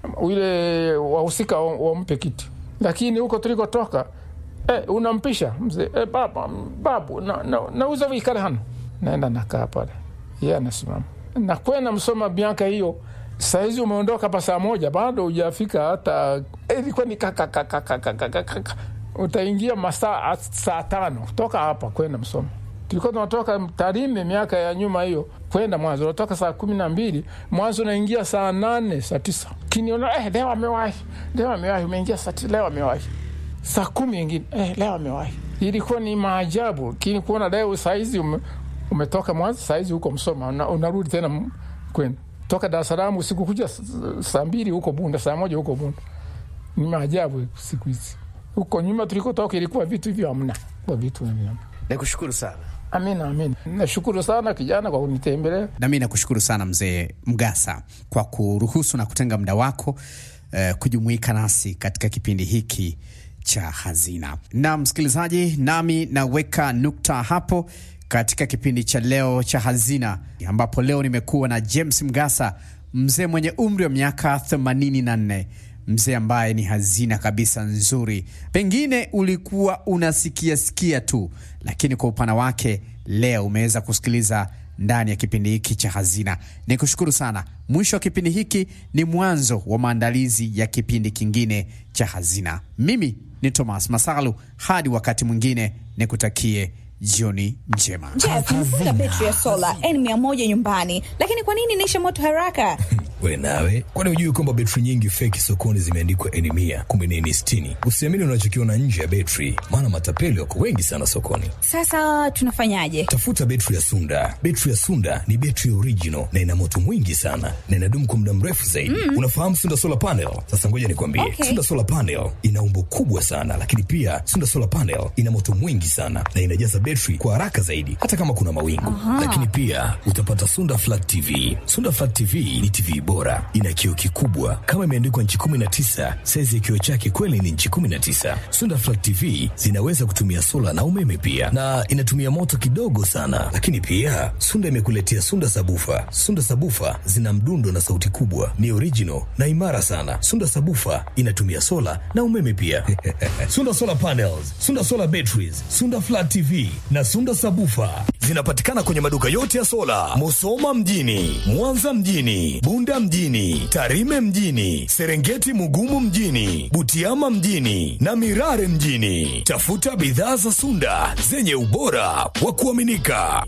ule wahusika wampe kiti. Lakini huko tulikotoka eh, unampisha mzee eh, baba babu, nauza na, na vikale hano, naenda nakaa pale, yeye anasimama nakwenda msoma miaka hiyo Sahizi umeondoka pa saa moja bado hujafika hata ilikuwa ni kakakakakakakaka utaingia masaa saa tano toka hapa kwenda Msoma. Tulikuwa tunatoka Tarime miaka ya nyuma hiyo kwenda Mwanzo, unatoka saa kumi na mbili Mwanzo unaingia saa nane saa tisa kiniona eh, leo amewahi, leo amewahi, umeingia saa tisa, leo amewahi saa kumi ingine eh, leo amewahi. Ilikuwa ni maajabu, lakini kuona leo saizi ume, umetoka Mwanzo saizi huko Msoma una, unarudi tena kwenda toka Dar es Salaam usiku kuja saa mbili huko Bunda, saa moja huko Bunda. Ni maajabu siku hizi. Huko nyuma tulikotoka ilikuwa vitu hivyo hamna, kwa vitu hivyo. Nikushukuru sana. Amina, amina. Nashukuru sana kijana kwa kunitembelea. Na mimi nakushukuru sana mzee Mgasa kwa kuruhusu na kutenga muda wako eh, kujumuika nasi katika kipindi hiki cha Hazina. Na msikilizaji, nami naweka nukta hapo katika kipindi cha leo cha Hazina, ambapo leo nimekuwa na James Mgasa, mzee mwenye umri wa miaka 84, mzee ambaye ni hazina kabisa nzuri. Pengine ulikuwa unasikia sikia tu, lakini kwa upana wake leo umeweza kusikiliza ndani ya kipindi hiki cha Hazina. Ni kushukuru sana. Mwisho wa kipindi hiki ni mwanzo wa maandalizi ya kipindi kingine cha Hazina. Mimi ni Thomas Masalu, hadi wakati mwingine, nikutakie jioni njema. Jeff, nimefunga betri ya sola N100 nyumbani, lakini kwa nini inaisha moto haraka? We nawe, kwani hujui kwamba betri nyingi feki sokoni zimeandikwa N100 kumbe ni N60? Usiamini unachokiona nje ya betri, maana matapeli wako wengi sana sokoni. Sasa tunafanyaje? Tafuta betri ya Sunda. Betri ya Sunda ni betri original na ina moto mwingi sana na inadumu kwa muda mrefu zaidi. Mm. Unafahamu Sunda Solar Panel? Sasa ngoja nikwambie. Okay. Sunda Solar Panel ina umbo kubwa sana, lakini pia Sunda Solar Panel ina moto mwingi sana na inajaza betri kwa haraka zaidi hata kama kuna mawingu. Lakini pia utapata Sunda Flat TV. Sunda Flat TV ni TV bora, ina kioo kikubwa kama imeandikwa nchi 19. Saizi ya kioo chake kweli ni nchi 19. Sunda Flat TV zinaweza kutumia sola na umeme pia, na inatumia moto kidogo sana. Lakini pia Sunda imekuletea Sunda Sabufa. Sunda Sabufa zina mdundo na sauti kubwa, ni original na imara sana. Sunda Sabufa inatumia sola na umeme pia. Sunda Solar Panels, Sunda Solar Batteries, Sunda Flat TV na Sunda Sabufa zinapatikana kwenye maduka yote ya sola, Musoma mjini, Mwanza mjini, Bunda mjini, Tarime mjini, Serengeti Mugumu mjini, Butiama mjini na Mirare mjini. Tafuta bidhaa za Sunda zenye ubora wa kuaminika.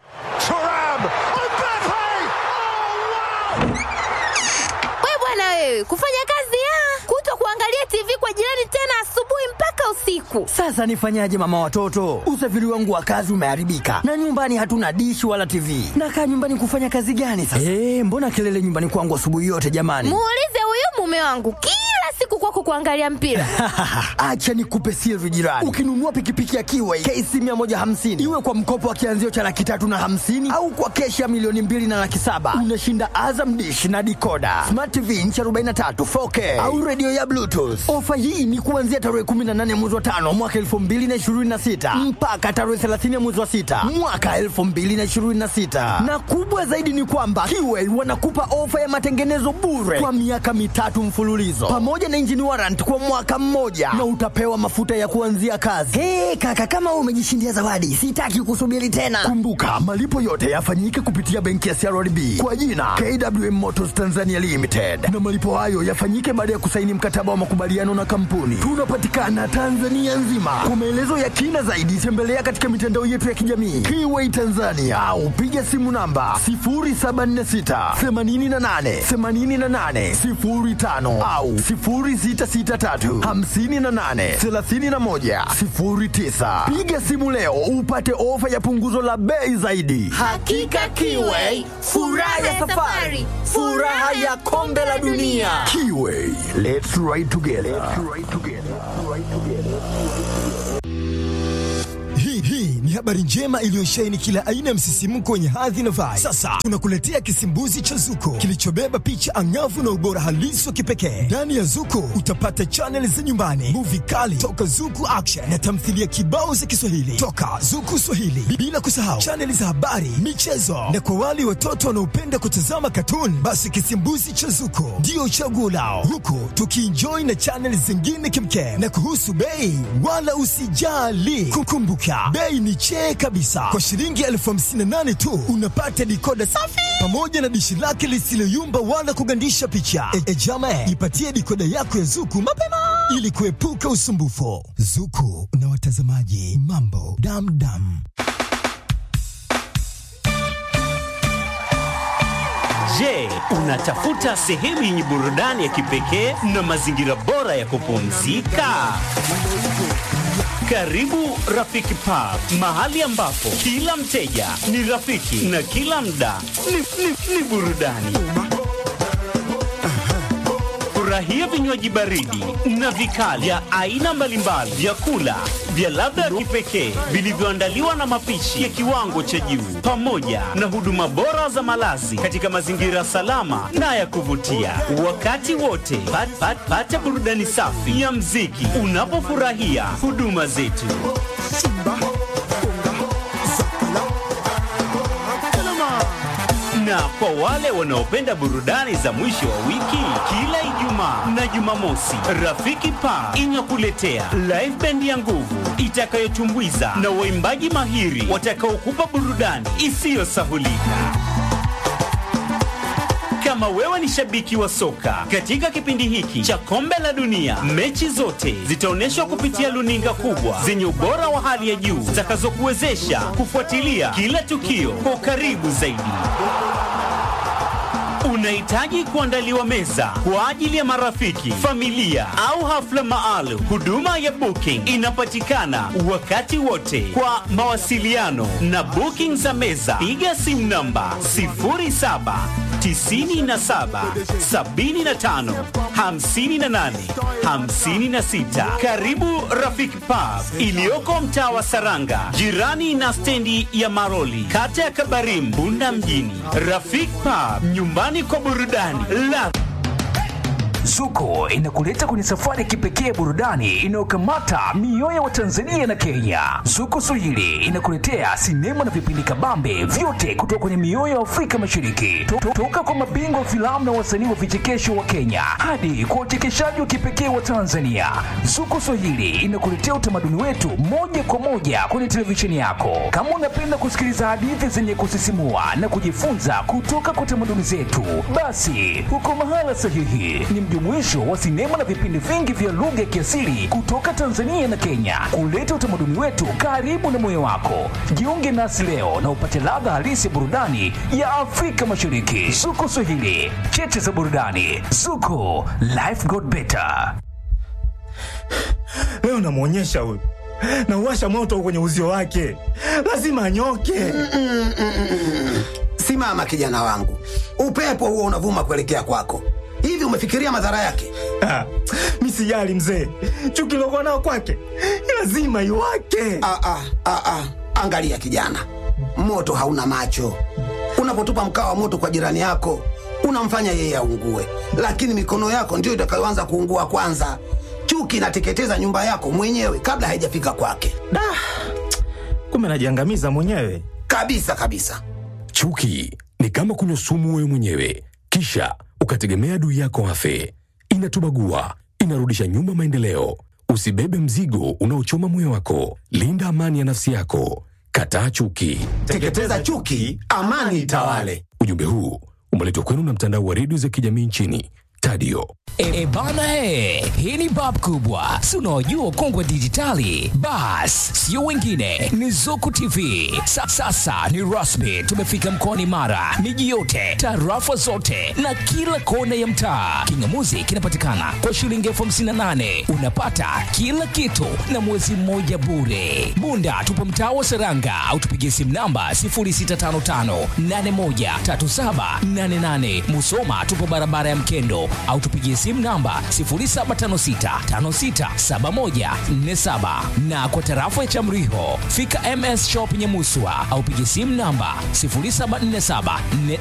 We bwana wewe, kufanya kazi ya kuto kuangalia TV kwa jirani tena asubuhi mpaka usiku. Sasa nifanyaje mama watoto? Usafiri wangu wa kazi umeharibika na nyumbani hatuna dishi wala TV. Nakaa nyumbani kufanya kazi gani sasa? Eh, mbona kelele nyumbani kwangu asubuhi yote jamani? Muulize huyu mume wangu kila siku kwako kuangalia mpira. Acha nikupe siri jirani. Ukinunua pikipiki ya Kiway KC 150 iwe kwa mkopo wa kianzio cha laki tatu na hamsini au kwa keshi ya milioni mbili na laki saba unashinda Azam dish na dikoda, smart TV inchi 43 4K au redio ya Bluetooth. Ofa hii ni kuanzia tarehe 18 mwezi wa tano mwaka 2026 mpaka tarehe 30 mwezi wa sita mwaka 2026, na kubwa zaidi ni kwamba Kiway wanakupa ofa ya matengenezo bure kwa miaka mitatu mfululizo pamoja na engine warrant kwa mwaka mmoja na utapewa mafuta ya kuanzia kazi. Hey, kaka kama wewe umejishindia zawadi, sitaki kusubiri tena. Kumbuka malipo yote yafanyike kupitia benki ya CRDB kwa jina KWM Motors Tanzania Limited, na malipo hayo yafanyike baada ya kusaini mkataba wa makubaliano na kampuni. Tunapatikana Tanzania nzima. Kwa maelezo ya kina zaidi, tembelea katika mitandao yetu ya kijamii Kiway Tanzania au piga simu namba 0746 88 88 05 au 0663 58 31 09. Piga simu leo upate ofa ya punguzo la bei zaidi. Hakika Kiway, furaha ya safari, furaha ya kombe la dunia. Kiway, let's ride together. Hii hii ni habari njema iliyosheheni kila aina ya msisimko wenye hadhi na vibe. Sasa tunakuletea kisimbuzi cha Zuko kilichobeba picha angavu na ubora halisi wa kipekee. Ndani ya Zuko utapata chaneli za nyumbani, muvi kali toka Zuku Action na tamthilia kibao za Kiswahili toka Zuku Swahili, bila kusahau chaneli za habari, michezo na kwa wale watoto wanaopenda kutazama katuni, basi kisimbuzi cha Zuko ndio chaguo lao, huku tukienjoy na chaneli zingine kimkem. Na kuhusu bei, wala usijali, kukumbuka bei ni chee kabisa. Kwa shilingi elfu hamsini na nane tu unapata dikoda safi pamoja na dishi lake lisiloyumba wala kugandisha picha. E, e jama, ipatie dikoda yako ya Zuku mapema ili kuepuka usumbufu. Zuku na watazamaji, mambo damdam. Je, unatafuta sehemu yenye burudani ya kipekee na mazingira bora ya kupumzika? Karibu Rafiki Pub, mahali ambapo kila mteja ni rafiki na kila mda ni, ni, ni burudani. Furahia vinywaji baridi na vikali vya aina mbalimbali, vyakula vya ladha ya kipekee vilivyoandaliwa na mapishi ya kiwango cha juu, pamoja na huduma bora za malazi katika mazingira salama na ya kuvutia. Wakati wote pat, pat, pata burudani safi ya mziki unapofurahia huduma zetu. Na kwa wale wanaopenda burudani za mwisho wa wiki, kila Ijumaa na Jumamosi, Rafiki Pa inakuletea live band ya nguvu itakayotumbuiza na waimbaji mahiri watakaokupa burudani isiyosahulika. Kama wewe ni shabiki wa soka, katika kipindi hiki cha kombe la dunia, mechi zote zitaonyeshwa kupitia luninga kubwa zenye ubora wa hali ya juu zitakazokuwezesha kufuatilia kila tukio kwa ukaribu zaidi. Unahitaji kuandaliwa meza kwa ajili ya marafiki, familia au hafla maalum. Huduma ya booking inapatikana wakati wote. Kwa mawasiliano na booking za meza, piga simu namba 07 97 75 58 56. Karibu Rafiki Pub iliyoko mtaa wa Saranga, jirani na stendi ya Maroli, kata ya Kabarim, Bunda mjini. Rafiki Pub, nyumbani kwa burudani la Zuko inakuleta kwenye safari ya kipekee ya burudani inayokamata mioyo wa Tanzania na Kenya. Zuko Swahili inakuletea sinema na vipindi kabambe vyote kutoka kwenye mioyo ya Afrika Mashariki, To- toka kwa mabingwa wa filamu na wasanii wa vichekesho wa Kenya hadi kwa wachekeshaji wa kipekee wa Tanzania. Zuko Swahili inakuletea utamaduni wetu moja kwa moja kwenye televisheni yako. Kama unapenda kusikiliza hadithi zenye kusisimua na kujifunza kutoka kwa tamaduni zetu, basi uko mahala sahihi. Ni mjumuisho wa sinema na vipindi vingi vya lugha ya kiasili kutoka Tanzania na Kenya, kuleta utamaduni wetu karibu na moyo wako. Jiunge nasi leo na upate ladha halisi ya burudani ya Afrika Mashariki. Zuko Swahili, cheche za burudani. Zuko, life got better. Leo namwonyesha huyu, nauwasha moto kwenye uzio wake, lazima anyoke. Simama kijana wangu, upepo huo unavuma kuelekea kwako. Hivi umefikiria madhara yake? Ah, mi sijali mzee, chuki lokuwa nao kwake lazima iwake. Ah, ah, ah, ah. Angalia kijana, moto hauna macho. Unapotupa mkaa wa moto kwa jirani yako, unamfanya yeye aungue, lakini mikono yako ndiyo itakayoanza kuungua kwanza. Chuki inateketeza nyumba yako mwenyewe kabla haijafika kwake, Da, kumbe najiangamiza mwenyewe. kabisa kabisa. Chuki ni kama kunywa sumu wewe mwenyewe, kisha ukategemea adui yako afe. Inatubagua inarudisha nyuma maendeleo. Usibebe mzigo unaochoma moyo wako. Linda amani ya nafsi yako. Kataa chuki. Teketeza chuki, amani itawale. Ujumbe huu umeletwa kwenu na mtandao wa redio za kijamii nchini Tadio. E, e bana e, hii ni bab kubwa, si unaojua kongwe dijitali. Bas, sio wengine, ni Zuku TV. Sa, sasa ni rasmi, tumefika mkoani Mara, miji yote, tarafa zote na kila kona ya mtaa. Kingamuzi kinapatikana kwa shilingi elfu hamsini na nane unapata kila kitu na mwezi mmoja bure. Bunda tupo mtaa wa Seranga au tupigie simu namba 0655813788. Musoma tupo barabara ya Mkendo au tupigie simu namba 0756567147 na kwa tarafa ya Chamriho fika MS Shop Nyamuswa au pigie simu namba 074744